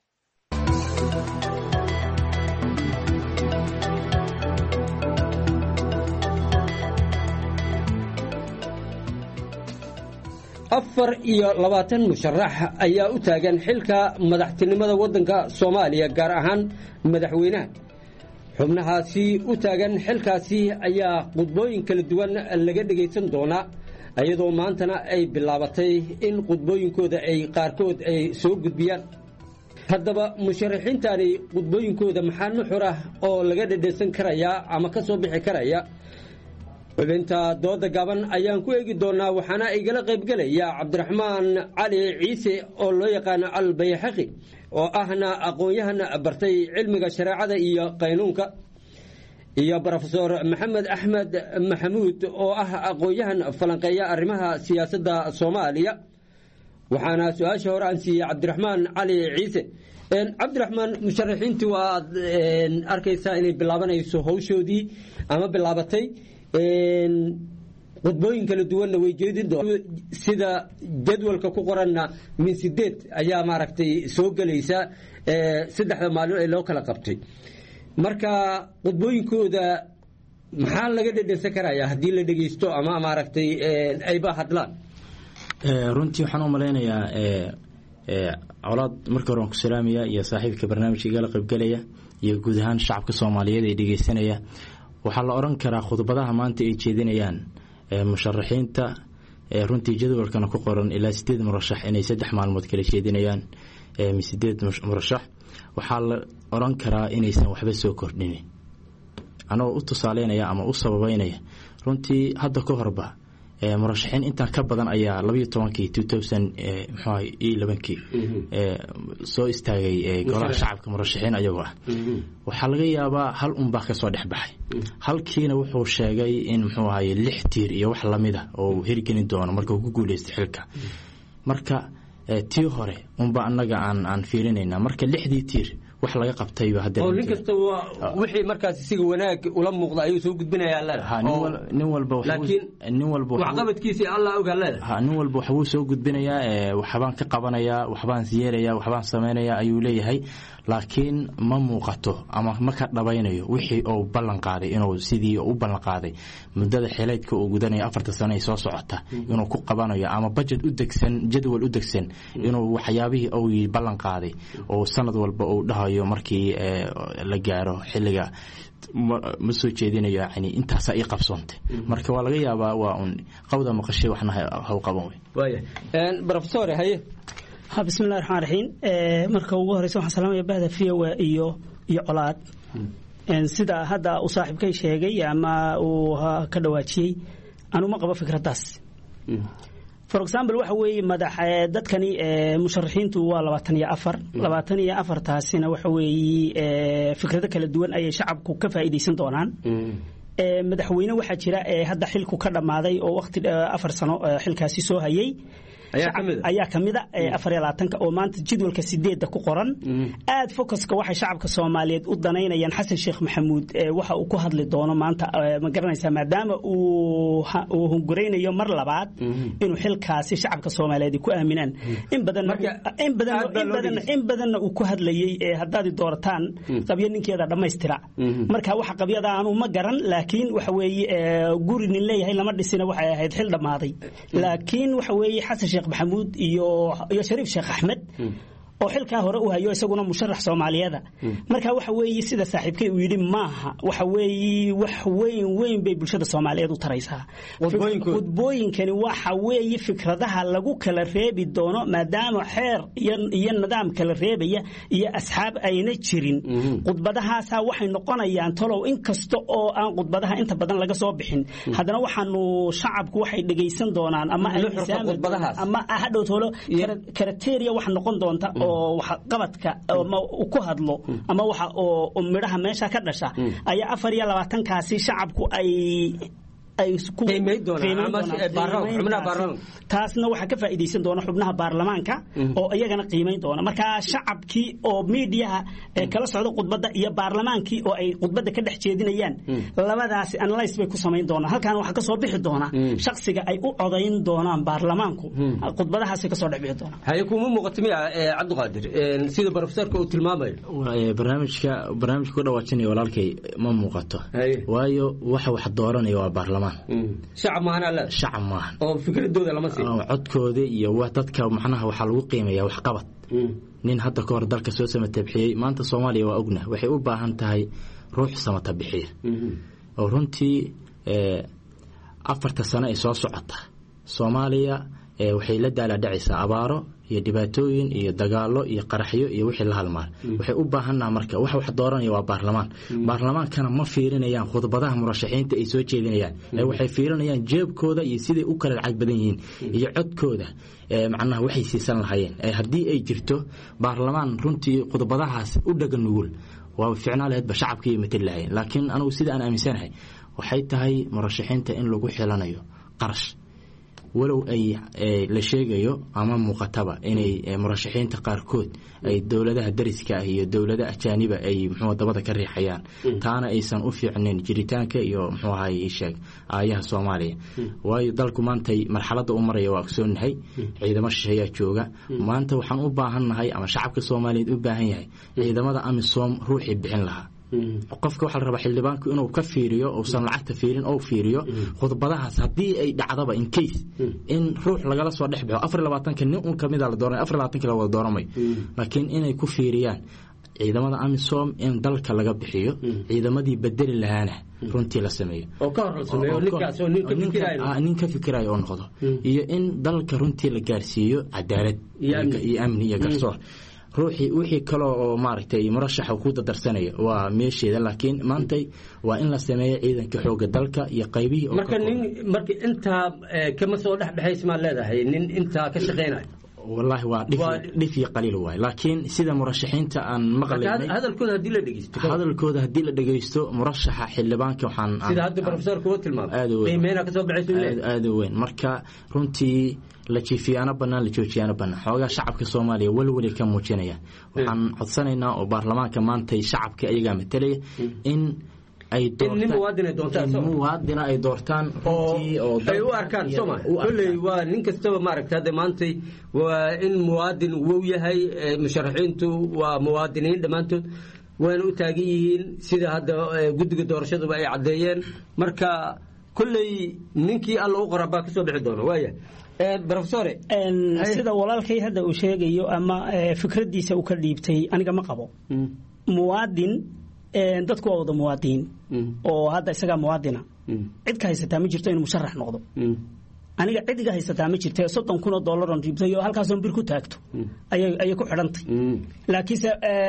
afar iyo labaatan musharax ayaa u taagan xilka madaxtinimada waddanka soomaaliya gaar ahaan madaxweynaha xubnahaasi u taagan xilkaasi ayaa khudbooyin kala duwan laga dhegaysan doonaa iyadoo maantana ay bilaabatay in khudbooyinkooda ay qaarkood ay soo gudbiyaan haddaba musharaxiintani khudbooyinkooda maxaa nuxur ah oo laga dhedhaysan karayaa ama ka soo bixi karaya xubinta dooda gaban ayaan ku eegi doonaa waxaana igala qaybgelaya cabdiraxmaan cali ciise oo loo yaqaano albayxaqi oo ahna aqoon-yahan bartay cilmiga shareecada iyo qaynuunka iyo rofesor maxamed axmed maxamuud oo ah aqoon-yahan falanqeeya arrimaha siyaasadda soomaaliya waxaana su-aasha hore aan siiyey cabdiraxmaan cali ciise cabdiraxmaan musharaxiintii waad arkaysaa inay bilaabanayso hawshoodii ama bilaabatay khudbooyin kala duwanna way jeedin doon sida jadwalka ku qoranna min sideed ayaa maaragtay soo gelaysa saddexda maalin ee loo kala qabtay marka khudbooyinkooda maxaa laga dhedhensan karaya haddii la dhegeysto ama maaragtay ayba hadlaan runtii waxaan u malaynayaa colaad marka hore waan ku salaamaya iyo saaxiibka barnaamijka igala qaybgelaya iyo guud ahaan shacabka soomaaliyeed ee dhegeysanaya waxaa la oran karaa khudbadaha maanta ay jeedinayaan musharaxiinta runtii jadwalkana ku qoran ilaa sideed murashax inay saddex maalmood kala jeedinayaan sideed murashax waxaa la oran karaa inaysan waxba soo kordhinin anagoo u tusaaleynaya ama u sababeynaya runtii hadda ka horba murashaxiin intaan ka badan ayaa labayo tobankii two thousand mxuaha iyo labankii soo istaagay golaha shacabka murashaxiin ayagoo ah waxaa laga yaabaa hal unbaa kasoo dhex baxay halkiina wuxuu sheegay in muxuu ahaye lix tiir iyo wax lamid a oo uu hirgelin doono marka uu ku guuleystay xilka marka tii hore unba annaga aan aan fiirinayna marka lixdii tiir wax laga qabtayba oo nin kasta wixii markaas isiga wanaag ula muuqda ayuu soo gudbinayaa leedahay nin walba laakiin nin walba waxqabadkiisa allah ogaa leedahay ha nin walba waxbuu soo gudbinayaa waxbaan ka qabanayaa waxbaan yeelayaa waxbaan samaynayaa ayuu leeyahay laakiin ma muuqato ama ma ka dhabaynayo wixii uu ballan qaaday inuu sidii u ballan qaaday muddada xileydka uu gudanaya afarta sano ay soo socota inuu ku qabanayo ama budget u degsan jadwal u degsan inuu waxyaabihii uu ballan qaaday oo sanad walba uu dhahayo markii la gaaro xilliga ma soo jeedinayo yani intaasaa ii qabsoontay marka waa laga yaabaa waa un qawda maqashay waxna haw qaban wey rofesor haye ha bismillahi raxmaan raxiim marka ugu horeysa waxaan salaamaya bahda viowa iyo iyo colaad sida hadda uu saaxiibkay sheegay ama uu ka dhawaajiyey anuma qabo fikraddaas for example waxa weeye madax dadkani musharaxiintu waa labaatan iyo afar labaatan iyo afartaasina waxa weeye fikrado kala duwan ayay shacabku ka faa'iidaysan doonaan madaxweyne waxaa jira hadda xilku ka dhammaaday oo waqti afar sano xilkaasi soo hayay ayaa kamida afar iyo labaatanka oo maanta jadwalka sideedda ku qoran aad focuska waxay shacabka soomaaliyeed u danaynayaan xasan sheekh maxamuud waxa uu ku hadli doono maanta ma garanaysaa maadaama uu hunguraynayo mar labaad inuu xilkaasi shacabka soomaaliyeed ku aaminaan in badanna uu ku hadlayey haddaad doorataan qabyo ninkeeda dhammaystira marka waxa qabyada aanu ma garan laakiin waxa weeye guri nin leeyahay lama dhisina waxay ahayd xil dhammaaday laakiin waxa weeye xasan sheekh maxamuud iyo iyo shariif sheekh axmed oo xilkaa hore u hayo isaguna musharax soomaaliyeeda marka waxa weeye sida saaxiibkay uu yidhi maaha waxa weeye wax weyn weyn bay bulshada soomaaliyeed u taraysaa khudbooyinkani waxa weeye fikradaha lagu kala reebi doono maadaama xeer iyo nidaam kala reebaya iyo asxaab ayna jirin khudbadahaasa waxay noqonayaan talow inkasta oo aan khudbadaha inta badan laga soo bixin haddana waxaanu shacabku waxay dhegaysan doonaan ama ama hadhow tolo karateria waxa noqon doonta oo qabadka ama ku hadlo ama waxa oo midhaha meesha ka dhasha ayaa afar iyo labaatankaasi shacabku ay taasna waxaa ka faa'iidaysan doona xubnaha baarlamaanka oo iyagana qiimayn doona marka shacabkii oo miidiyaha kala socda khudbadda iyo baarlamaankii oo ay khudbadda ka dhex jeedinayaan labadaasi analyse bay ku samayn doonaan halkan waxaa kasoo bixi doona shaksiga ay u codayn doonaan baarlamaanku khudbadahaasay kasoo dhex bixi doonaan haye kuma muuqato miya cabdiqaadir sida profesorka uu tilmaamayo barnaamijka barnaamijka ku dhawaajinaya walaalkay ma muuqato waayo waxa wax dooranaya waa baarlamaan shacab maahan alle shacab maahan oo fikradooda lama siin codkooda iyo dadka macnaha waxaa lagu qiimayaa waxqabad nin hadda ka hor dalka soo samata bixiyey maanta soomaaliya waa ogna waxay u baahan tahay ruux samata bixiya oo runtii afarta sano ay soo socota soomaaliya waxay la daalaadhacaysaa abaaro iyo dhibaatooyin iyo dagaalo iyo qaraxyo iyo wixii la halmaal waxay u baahannaha marka wax wax dooranaya waa baarlamaan baarlamaankana ma fiirinayaan khudbadaha murashaxiinta ay soo jeedinayaan ee waxay fiirinayaan jeebkooda iyo siday u kala lacag badan yihiin iyo codkooda macnaha waxay siisan lahaayeen haddii ay jirto baarlamaan runtii khudbadahaas u dhaga nugul waa ficnaa laheedba shacabka iyo matali lahayen laakiin anugu sida aan aaminsanahay waxay tahay murashaxiinta in lagu xilanayo qarash walow ay la sheegayo ama muuqataba inay murashaxiinta qaarkood ay dowladaha dariska ah iyo dowlada ajaaniba ay mxuu dabada ka riixayaan taana aysan u fiicnin jiritaanka iyo mxuu ahay sheeg aayaha soomaaliya waayo dalku maantay marxaladda u maraya waa ogsoonahay ciidamo shisheeyaa jooga maanta waxaan u baahannahay ama shacabka soomaaliyeed u baahan yahay ciidamada amisom ruuxii bixin lahaa qofka waxaa la rabaa xildhibaanku inuu ka fiiriyo uusan lacagta fiirin ou fiiriyo khudbadahaas haddii ay dhacdaba in case in ruux lagala soo dhex baxo afar labaatanka nin un kamida la dooranay afar labaatanka la wada dooramay laakiin inay ku fiiriyaan ciidamada amisom in dalka laga bixiyo ciidamadii bedeli lahaana runtii la sameeyo nin ka fikirayo oo noqdo iyo in dalka runtii la gaarsiiyo cadaalad iyo amni iyo garsoor ruuxii wixii kale oo maaragtay murashaxa ku dadarsanaya waa meesheeda laakiin maantay waa in la sameeyo ciidanka xooga dalka iyo qaybihii marka nin marka intaa kama soo dhexdhexays maa leedahay nin intaa ka shaqaynaya wallaahi waa dhif iyo qaliil waay laakiin sida murashaxiinta aan maqlaynay hadalkooda haddii la dhegeysto hadalkooda haddii la dhegeysto murashaxa xildhibaanka waxaan sida hadda profesorka u tilmaamay qiimeynaa kasoo baxaysa aada u weyn marka runtii la jiifiyaano bannaan la joojiyaano bannaan xoogaa shacabka soomaaliya welweli ka muujinaya waxaan codsanaynaa oo baarlamaanka maantay shacabka ayagaa matalaya in ay muwaadina ay doortaan ay u arkaan soma kolley waa nin kastaba maaragta hadda maantay waa in muwaadin wow yahay musharaxiintu waa muwaadiniin dhammaantood wayna u taagan yihiin sida hadda guddiga doorashaduba ay caddeeyeen marka kolley ninkii alla u qora baa kasoo bixi doona waaya profesore sida walaalkay hadda uu sheegayo ama fikraddiisa uu ka dhiibtay aniga ma qabo muwaadin dadku waa wada muwaadiniin oo hadda isagaa muwaadina cid ka haysataa ma jirto inuu musharax noqdo aniga cid iga haysataa ma jirta soddon kun oo dollaron dhiibtay oo halkaasoon bir ku taagto ayay ku xidhantay laakiinse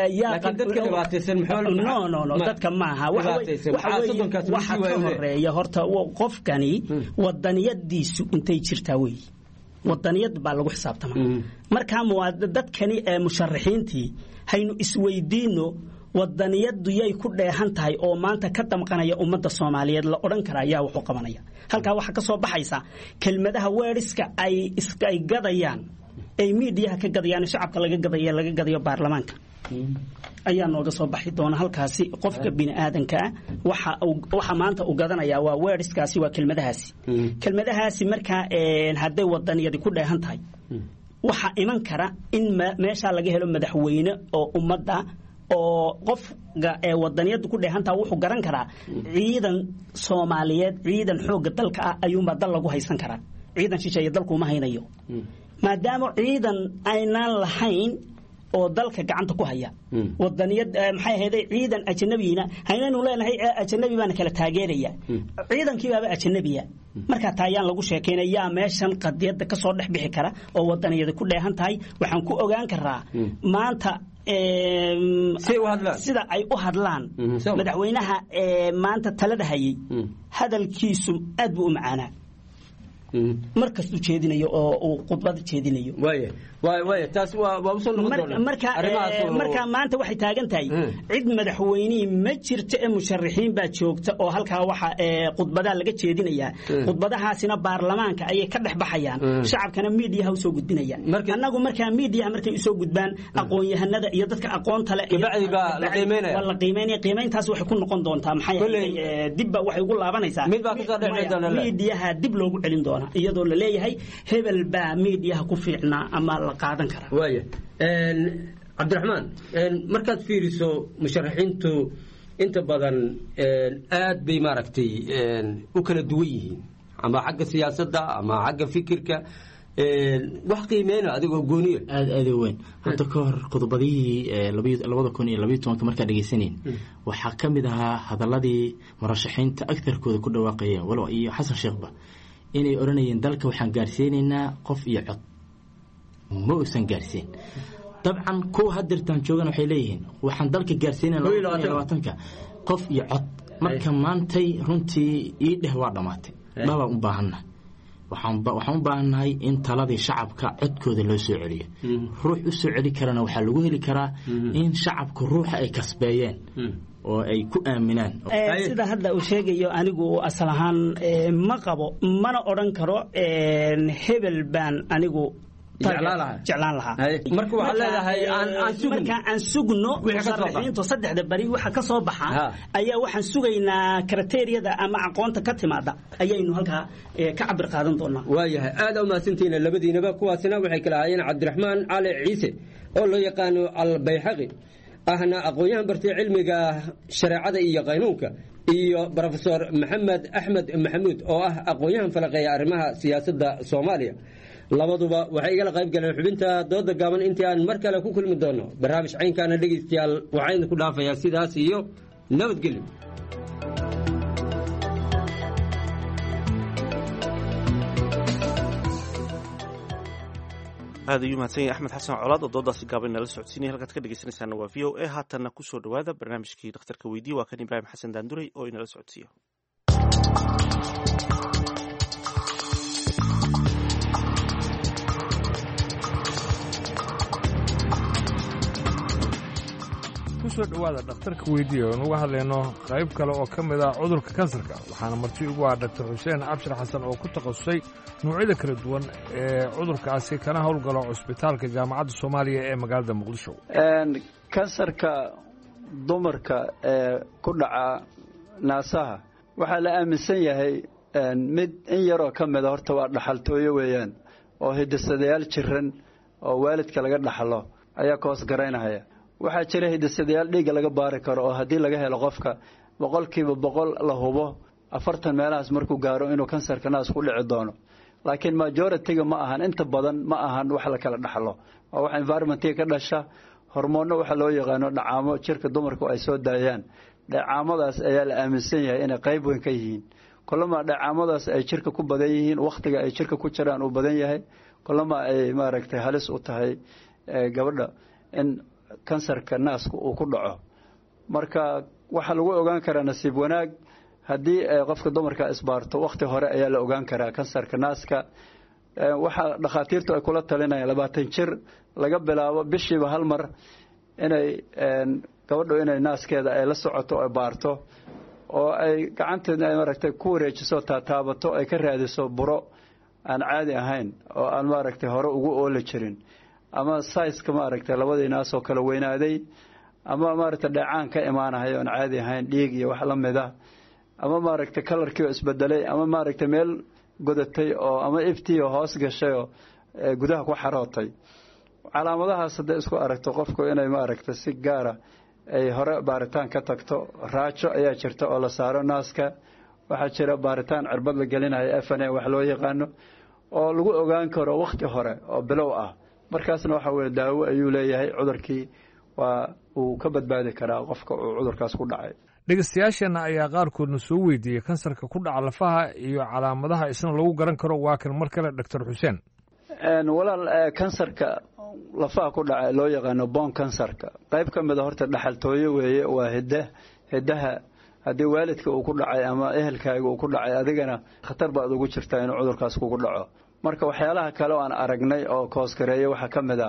no no no dadka maaha waxa ka horeeya horta qofkani wadaniyadiisu intay jirtaa weeye wadaniyad baa lagu xisaabtamaa markaa dadkani ee musharaxiintii haynu isweydiino wadaniyadu yay ku dheehan tahay oo maanta ka damqanaya ummadda soomaaliyeed la odhan kara ayaa waxu qabanaya halkaa waxaa ka soo baxaysa kelmadaha weeriska ay ay gadayaan ay miidiyaha ka gadayaan shacabka laga gadaya laga gadayo baarlamaanka ayaa nooga soo baxi doona halkaasi qofka bini aadankaa waxa waxa maanta uu gadanayaa waa weeriskaasi waa kelmadahaasi kelmadahaasi markaa hadday wadaniyadi ku dheehan tahay waxaa iman kara in meeshaa laga helo madaxweyne oo ummadda oo qofka ee wadaniyadu ku dheehantaha wuxuu garan karaa ciidan soomaaliyeed ciidan xoogga dalka ah ayuunbaa dal lagu haysan karaa ciidan shisheeye dalkuuma haynayo maadaama ciidan aynaan lahayn oo dalka gacanta ku haya wadaniyad maxay ahayday ciidan ajanabiina haynaynu leenahay ajanabi baana kala taageeraya ciidankiibaaba ajanabiya markaa taa ayaan lagu sheekaynaya yaa meeshan qadiyadda kasoo dhex bixi kara oo wadaniyada ku dheehan tahay waxaan ku ogaan karaa maanta sida ay u hadlaan madaxweynaha maanta talada hayay hadalkiisu aad buu u macaanaa markastuu jeedinayo oo uu khudbada jeedinayo marka maanta waxay taagan tahay cid madaxweynihii ma jirto ee musharaxiin baa joogta oo halkaa waxa khudbadaa laga jeedinayaa khudbadahaasina baarlamaanka ayay ka dhex baxayaan shacabkana miidiyaha usoo gudbinayaan annagu markaa miidiyaha markay usoo gudbaan aqoon-yahanada iyo dadka aqoonta le waa la qiimeynaya qiimeyntaas waxay ku noqon doontaa maxay dibba waxay ugu laabanaysaa miidiyaha dib loogu celin doonaa iyadoo la leeyahay hebel baa miidiyaha ku fiicnaa ama la qaadan karaa waaya cabdiraxmaan markaad fiiriso musharaxiintu inta badan aad bay maaragtay u kala duwan yihiin ama xagga siyaasadda ama xagga fikirka wax qiimeyna adigoo gooniya aad aada u weyn hadda ka hor khudbadihii labada kun iyo labayo tobanka markaa dhegeysanayn waxaa ka mid ahaa hadaladii murashaxiinta agtarkooda ku dhawaaqayeen walow iyo xasan sheekhba inay odhanayeen dalka waxaan gaarsiinaynaa qof iyo cod ma uusan gaarsiin dabcan kuwa hadirtaan joogan waxay leeyihiin waxaan dalka gaarsiinalabaatanka qof iyo cod marka maantay runtii ii dheh waa dhammaatay dhabaan u baahannahay waxaan u baahannahay in taladii shacabka codkooda loo soo celiyo ruux u soo celi karana waxaa lagu heli karaa in shacabka ruuxa ay kasbeeyeen oo ay ku aaminaan sida hadda uu sheegayo anigu asal ahaan ma qabo mana odhan karo hebel baan anigu jeclaan lahaa marka waxaad leedahay marka aan sugno musharaxiintu saddexda bari waxa ka soo baxa ayaa waxaan sugaynaa kriteeriyada ama aqoonta ka timaada ayaynu halkaa ka cabir qaadan doonaa waayahay aada u mahadsantihiin labadiinaba kuwaasina waxay kala ahaayeen cabdiraxmaan cali ciise oo loo yaqaano albayxaqi ahna aqoon-yahan bartay cilmiga shareecada iyo qaynuunka iyo rofesor maxamed axmed maxamuud oo ah aqoon-yahan falaqeeya arrimaha siyaasadda soomaaliya labaduba waxay igala qayb galeen xubinta dooda gaaban intii aan mar kale ku kulmi doono barnaamij caynkaana dhegaystayaal waxaa idinku dhaafayaa sidaas iyo nabadgelyo aad ayuu mahadsan yahay axmed xasan colaad oo doodaasi gaaban nala socodsiinaya halkaad ka dhegeysanaysaana waa v o a haatanna kusoo dhawaada barnaamijkii dhakhtarka weydiye waa kan ibraahim xasan daanduray oo inala socodsiiyo kusoo dhowaada dhakhtarka weydiiya oon uga hadlayno qayb kale oo ka mid ah cudurka kansarka waxaana marti ugu ah doctor xuseen cabshir xasan oo ku takhasusay nuucyada kala duwan ee cudurkaasi kana howlgalo cusbitaalka jaamacadda soomaaliya ee magaalada muqdisho kansarka dumarka ee ku dhaca naasaha waxaa la aaminsan yahay mid in yaroo ka mida horta waa dhaxaltooyo weeyaan oo hidisadayaal jiran oo waalidka laga dhaxlo ayaa ka hoos garaynahaya waxaa jira hidisadayaal dhiigga laga baari karo oo haddii laga helo qofka boqolkiiba boqol la hubo afartan meelahaas markuu gaaro inuu kansarka naas ku dhici doono laakiin majoritiga ma ahan inta badan ma ahan wax la kala dhaxlo waa wax environmentiga ka dhasha hormoonno waxa loo yaqaano dhacaamo jirka dumarku ay soo daayaan dhacaamadaas ayaa la aaminsan yahay inay qayb weyn ka yihiin kulama dhacaamadaas ay jirka ku badan yihiin wakhtiga ay jirka ku jiraan uu badan yahay kulama ay maaragtay halis u tahay gabadha in kansarka naaska uu ku dhaco marka waxaa lagu ogaan karaa nasiib wanaag haddii qofka dumarka isbaarto wakhti hore ayaa la ogaan karaa kansarka naaska waxaa dhakhaatiirtu ay kula talinayaan labaatan jir laga bilaabo bishiiba hal mar inay gabadhu inay naaskeeda ay la socoto ay baarto oo ay gacanteeda ay maaragtay ku wareejiso taataabato ay ka raadiso buro aan caadi ahayn oo aan maaragtay hore ugu ooli jirin ama saiska maaragtay labadii naasoo kala weynaaday ama maaragtay dheecaan ka imaanahay oon caadi ahayn dhiig iyo wax la mid ah ama maaragtay kalarkii oo isbedelay ama maaragtay meel godatay oo ama iftiio hoos gashay oo gudaha ku xarootay calaamadahaas hadday isku aragto qofku inay maaragtay si gaara ay hore baaritaan ka tagto raajo ayaa jirta oo la saaro naaska waxaa jira baaritaan cirbad la gelinayo f n a wax loo yaqaano oo lagu ogaan karo wakhti hore oo bilow ah markaasna waxa weye daawo ayuu leeyahay cudurkii waa uu ka badbaadi karaa qofka uu cudurkaas ku dhacay dhegeystayaasheenna ayaa qaarkoodna soo weydiiyey kansarka ku dhaca lafaha iyo calaamadaha isna lagu garan karo waa kan mar kale doctor xuseen walaal kansarka lafaha ku dhaca loo yaqaano bon kansarka qayb ka mida horta dhaxaltooyo weeye waa hidda hiddaha haddii waalidka uu ku dhacay ama ehelkaaga uu ku dhacay adigana khatar baad ugu jirtaa inuu cudurkaas kugu dhaco marka waxyaalaha kale oo aan aragnay oo koosgareeya waxaa ka mid ah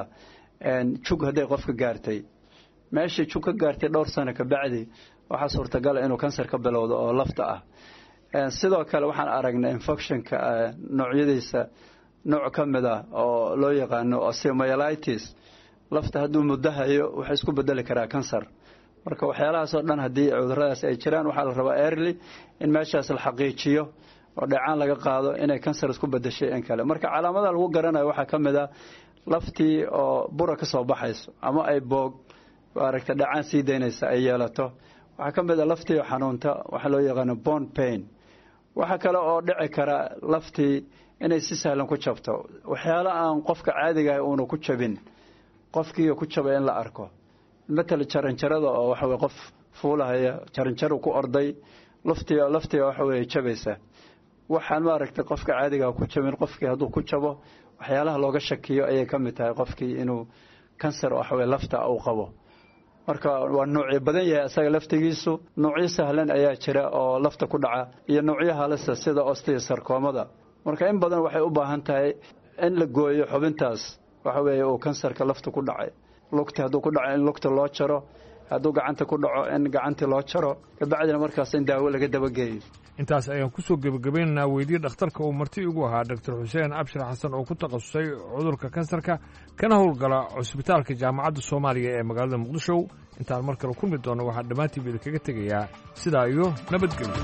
jug hadday qofka gaartay meeshii jug ka gaartay dhowr sano kabacdi waxaa suurtagala inuu kansar ka bilowdo oo lafta ah sidoo kale waxaan aragnay infectionka noocyadiisa nooc ka mid ah oo loo yaqaano osteomyelitis lafta hadduu muddo hayo wuxuu isku bedeli karaa kansar marka waxyaalahaasoo dhan haddii cuduradaas ay jiraan waxaa la rabaa early in meeshaas la xaqiijiyo oo dheecaan laga qaado inay kansar isku bedeshay in kale marka calaamadaha lagu garanayo waxaa ka mid ah laftii oo bura ka soo baxayso ama ay boog maaragta dheecaan sii daynaysa ay yeelato waxaa ka mid ah laftii oo xanuunta waxaa loo yaqaano bon pain waxaa kale oo dhici kara laftii inay si sahlan ku jabto waxyaalo aan qofka caadigaah uuna ku jabin qofkii ku jabay in la arko matal jaranjarada oo waxa weye qof fuulahaya jaranjaru ku orday laftii laftii waxa weye jabaysa waxaan maaragtay qofka caadigaa ku jabin qofkii hadduu ku jabo waxyaalaha looga shakiyo ayay ka mid tahay qofkii inuu kansar waxaweye lafta uu qabo marka waa nuucyo badan yahay isaga laftigiisu nuucyo sahlan ayaa jira oo lafta ku dhaca iyo nuucyo halisa sida osteosarkoomada marka in badan waxay u baahan tahay in la gooyo xubintaas waxa weeye uu kansarka lafta ku dhacay lugti hadduu ku dhaco in lugta loo jaro hadduu gacanta ku dhaco in gacantii loo jaro kabacdina markaas in daawo laga dabageeyo intaas ayaan kusoo gebagabeynaynaa weydii dhakhtarka uu marti igu ahaa doctor xuseen abshir xasan oo ku takhasusay cudurka kansarka kana howlgala cusbitaalka jaamacadda soomaaliya ee magaalada muqdisho intaan mar kale kulmi doonno waxaan dhammaantiiba idinkaga tegayaa sidaa iyo nabadgelyo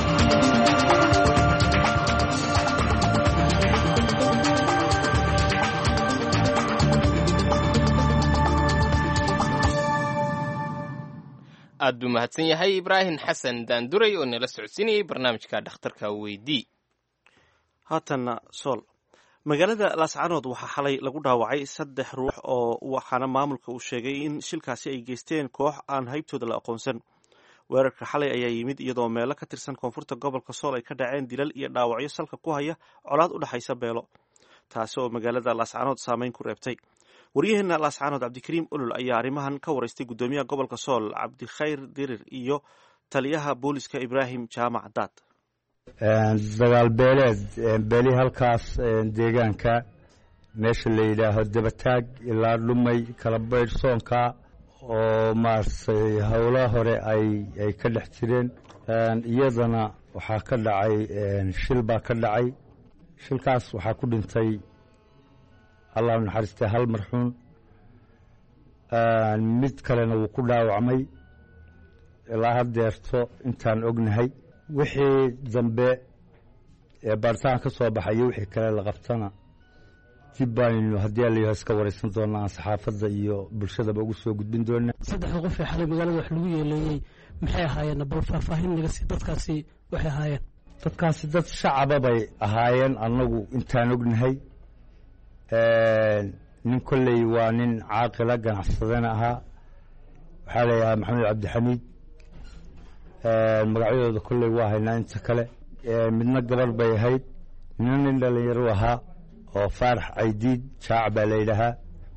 aad buu mahadsan yahay ibraahim xasan daanduray oo nala socodsiinayay barnaamijka dhakhtarka weydii haatanna sool magaalada laascanood waxaa xalay lagu dhaawacay saddex ruux oo waxaana maamulka uu sheegay in shilkaasi ay geysteen koox aan haybtooda la aqoonsan weerarka xalay ayaa yimid iyadoo meelo ka tirsan koonfurta gobolka sool ay ka dhaceen dilal iyo dhaawacyo salka ku haya colaad u dhexaysa beelo taasi oo magaalada laascaanood saameyn ku reebtay waryaheena laascaanood cabdikariim olol ayaa arrimahan ka waraystay guddoomiyaha gobolka sool cabdikhayr dirir iyo taliyaha booliska ibraahim jaamac daad dagaal beeleed beeli halkaas deegaanka meesha la yidhaaho dabataag ilaa dhumay kala baydh soonka oo maaragtay howla hore ay ay ka dhex jireen iyadana waxaa ka dhacay shil baa ka dhacay shilkaas waxaa ku dhintay allah u naxariistay hal marxuun mid kalena wuu ku dhaawacmay ilaa haddeerto intaan ognahay wixii dambe ee baaritaan ka soo baxay iyo wixii kale la qabtana dib baaynu haddii alayaho iska waraysan doonaa aan saxaafadda iyo bulshadaba ugu soo gudbin doonaa saddexda qof ee xalay magaalada wax lagu yeeleeyey maxay ahaayeen bal faahfaahin naga sii dadkaasi waxay ahaayeen dadkaasi dad shacaba bay ahaayeen annagu intaan ognahay nin kolley waa nin caaqila ganacsadana ahaa waxaa layahaa maxamed cabdixamiid magacyadooda kolley waa haynaa inta kale midna gabarh bay ahayd midna nin dhalinyaro ahaa oo faarax caydiid jaac baa la yidhaahaa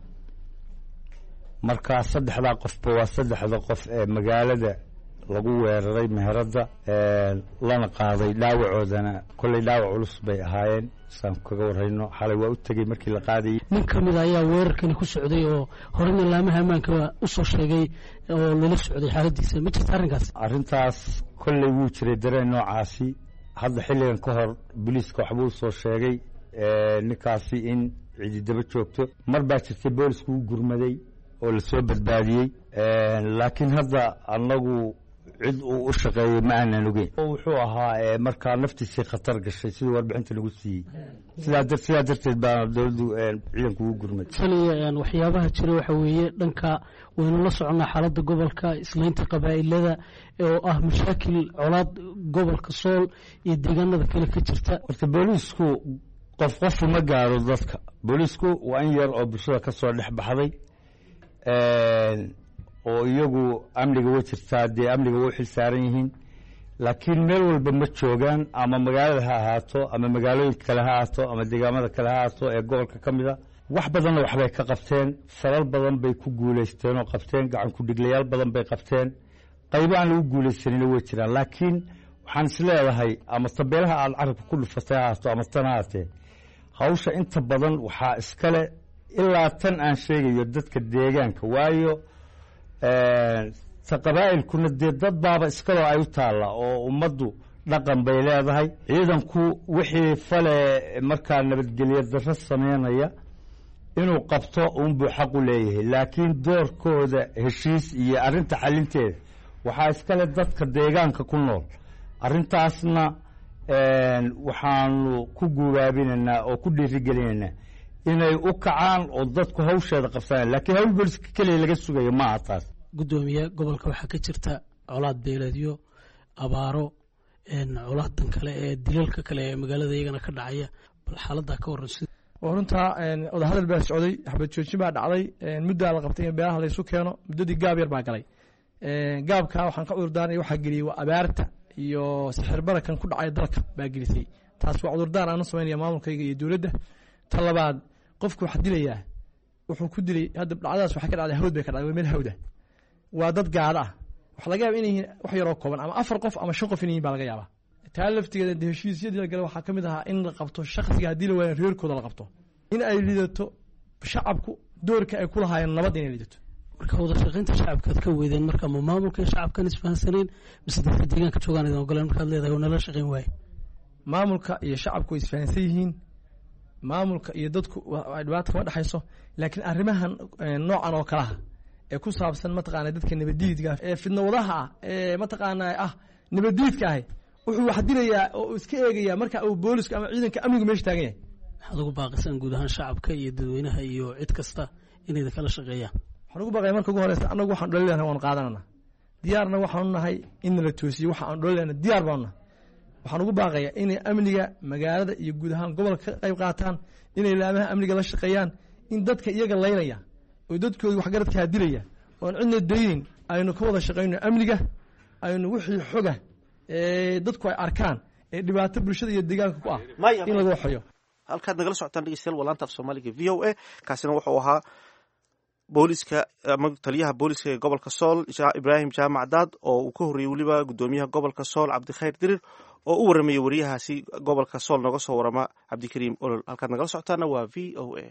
marka saddexdaa qofba waa saddexda qof ee magaalada lagu weeraray meheradda lana qaaday dhaawacoodana kolley dhaawac culus bay ahaayeen saan kaga warrayno xalay waa u tegey markii la qaadayay nin ka mid a ayaa weerarkani ku socday oo horena laamaha ammaanka u soo sheegay oo lala socday xaaladiisa ma jirta arrinkaas arrintaas kolley wuu jiray dareen noocaasi hadda xilligan ka hor booliiska waxbuu soo sheegay ninkaasi in cididaba joogto mar baa jirtay boolisku u gurmaday oo lasoo badbaadiyey laakiin hadda annagu cid uu u shaqeeyey ma aanan ogeyn wuxuu ahaa markaa naftiisii khatar gashay siduu warbixinta nagu siiyey sidaa sidaa darteed baana dowladdu ciidanku ugu gurmaday taliya waxyaabaha jira waxa weeye dhanka waynu la soconnaa xaaladda gobolka islaynta qabaa'ilada oo ah mashaakil colaad gobolka sool iyo deegaanada kale ka jirta horta booliisku qof qofu ma gaaro dadka booliisku waa in yar oo bulshada ka soo dhex baxday oo iyagu amniga way jirtaa dee amniga way u xil saaran yihiin laakiin meel walba ma joogaan ama magaalada ha ahaato ama magaalooyinka kale ha ahaato ama deegaamada kale ha ahaato ee gobolka ka mid a wax badanna waxbay ka qabteen falal badan bay ku guulaysteen oo qabteen gacan ku-dhiglayaal badan bay qabteen qaybo aan lagu guulaysanina way jiraan laakiin waxaan is leedahay ama tabeelaha aad carabka ku dhufatay ha ahaato ama tan ha ahaatee hawsha inta badan waxaa iskale ilaa tan aan sheegayo dadka deegaanka waayo ta qabaa'ilkuna dee dad baaba iskaloo ay u taalla oo ummaddu dhaqan bay leedahay ciidanku wixii fale markaa nabadgelyo darro sameynaya inuu qabto uunbuu xaq u leeyahay laakiin doorkooda heshiis iyo arrinta xalinteeda waxaa iskale dadka deegaanka ku nool arrintaasna waxaanu ku guuraabinaynaa oo ku dhiirigelinaynaa inay u kacaan oo dadku hawsheeda qabsanaan lakiin hawl booliska keliya laga sugayo maaha taas guddoomiye gobolka waxaa ka jirta colaad beeleedyo abaaro colaadan kale ee dilalka kale ee magaalada iyagana ka dhacaya bal xaaladaa ka waran sida waa runtaa wadahadal baa socday xabad joojin baa dhacday muddaa la qabtay in beelaha laysu keeno muddadii gaab yar baa galay gaabka waxaan ka cudurdaarnay waxaa geliyey waa abaarta iyo sixir barakan ku dhacay dalka baa gelisay taas waa cudurdaar aan u samaynaya maamulkayga iyo dowladda ta labaad qofku wax dilayaa wuxuu ku dilay hadda dhacdadaas waxay ka dhacday hawd bay ka dhacday waa meel hawda waa dad gaada ah waxa laga yaaba inay yihiin wax yaroo kooban ama afar qof ama shan qof inay yihin baa laga yaabaa taa laftigeeda de heshiisyadii la gala waxaa ka mid ahaa in la qabto shakhsiga haddii la waayan reerkooda la qabto in ay lidato shacabku doorka ay ku lahaayeen nabad inay lidato marka wada shaqaynta shacabkaad ka weydeen marka ma maamulka shacabkan isfahansaneen mise dadka deegaanka joogaan idin ogoleen markaad leedahay nala shaqayn waaye maamulka iyo shacabku way isfahansan yihiin maamulka iyo dadku dhibaata kama dhexayso laakiin arrimahan noocan oo kalaha ee ku saabsan mataqaana dadka nabadiidka ee fidnawadaha ah ee mataqaana ah nabadiidka ahi wuxuu wax dilayaa oo iska eegaya marka uu booliska ama ciidanka amnigu meesha taagan yahay maxaad ugu baaqisaan guud ahaan shacabka iyo dadweynaha iyo cid kasta inay kala shaqeeyaan waxaan ugu baaqaya marka ugu horeysa annagu waxaan dholilana waanu qaadanana diyaarna waxaanu nahay in nala toosiyo waxa aan dholilana diyaar baanu nahay waxaan ugu baaqayaa inay amniga magaalada iyo guud ahaan gobolka ka qayb qaataan inay laamaha amniga la shaqeeyaan in dadka iyaga laynaya oo dadkooda waxgaradkaa dilaya oon cidna daynin aynu ka wada shaqayno amniga aynu wixii xoga ee dadku ay arkaan ee dhibaato bulshada iyo deegaanka ku ah in laga waxayo halkaad nagala socotaan dhegeystayaal waa laanta af soomaaliga v o a kaasina wuxuu ahaa booliska ama taliyaha booliska ee gobolka sool ibraahim jaamac daad oo uu ka horreeyey weliba guddoomiyaha gobolka sool cabdikhayr dirir oo u waramayay wariyahaasi gobolka sool nooga soo warama cabdikariim olol halkaad nagala socotaana waa v o a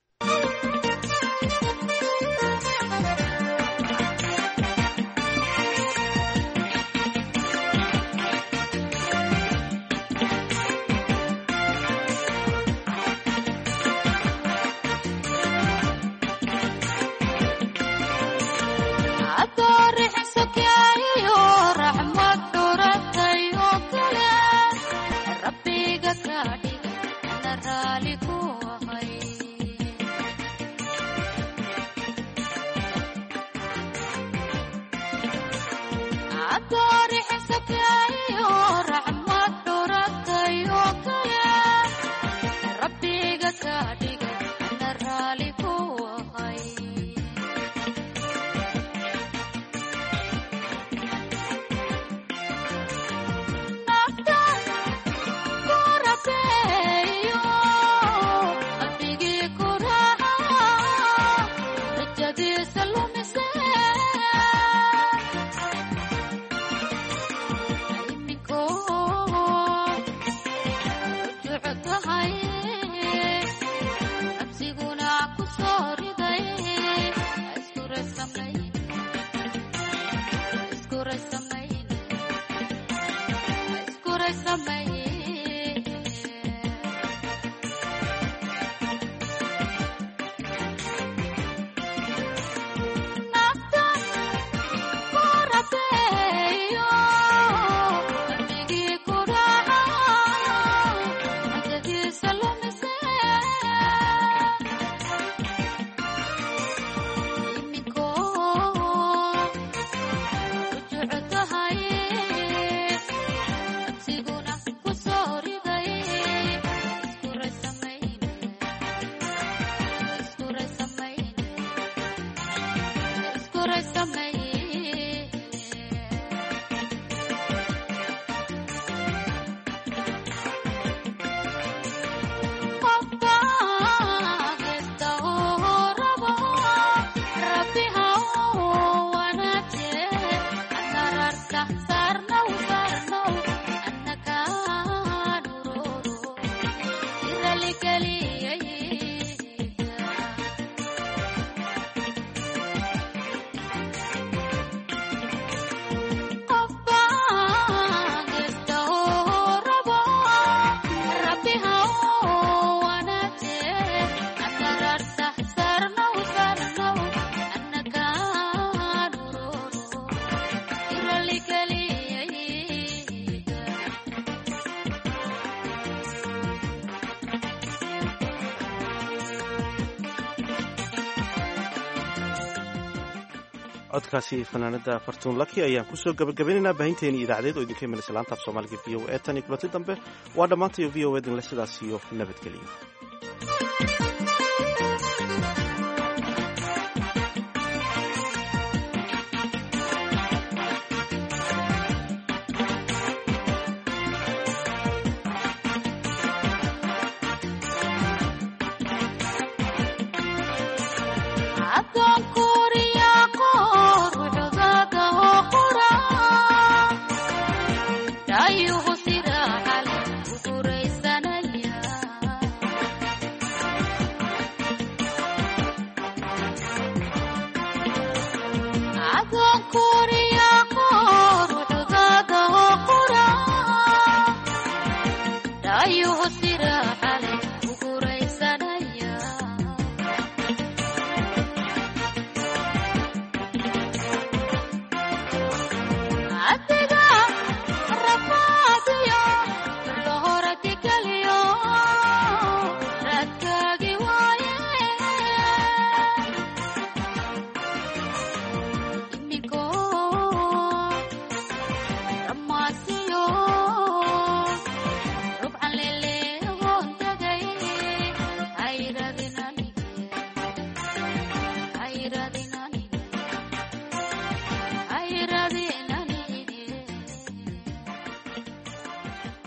codkaasi fanaanada fartuun laki ayaan kusoo gabagabaynaynaa baahinteeni idaacadeed oo idinka imanaysa laanta af soomaaliga v o e tan iyo kulanti dambe waa dhammaantayo v o edinle sidaas iyo nabadgeliya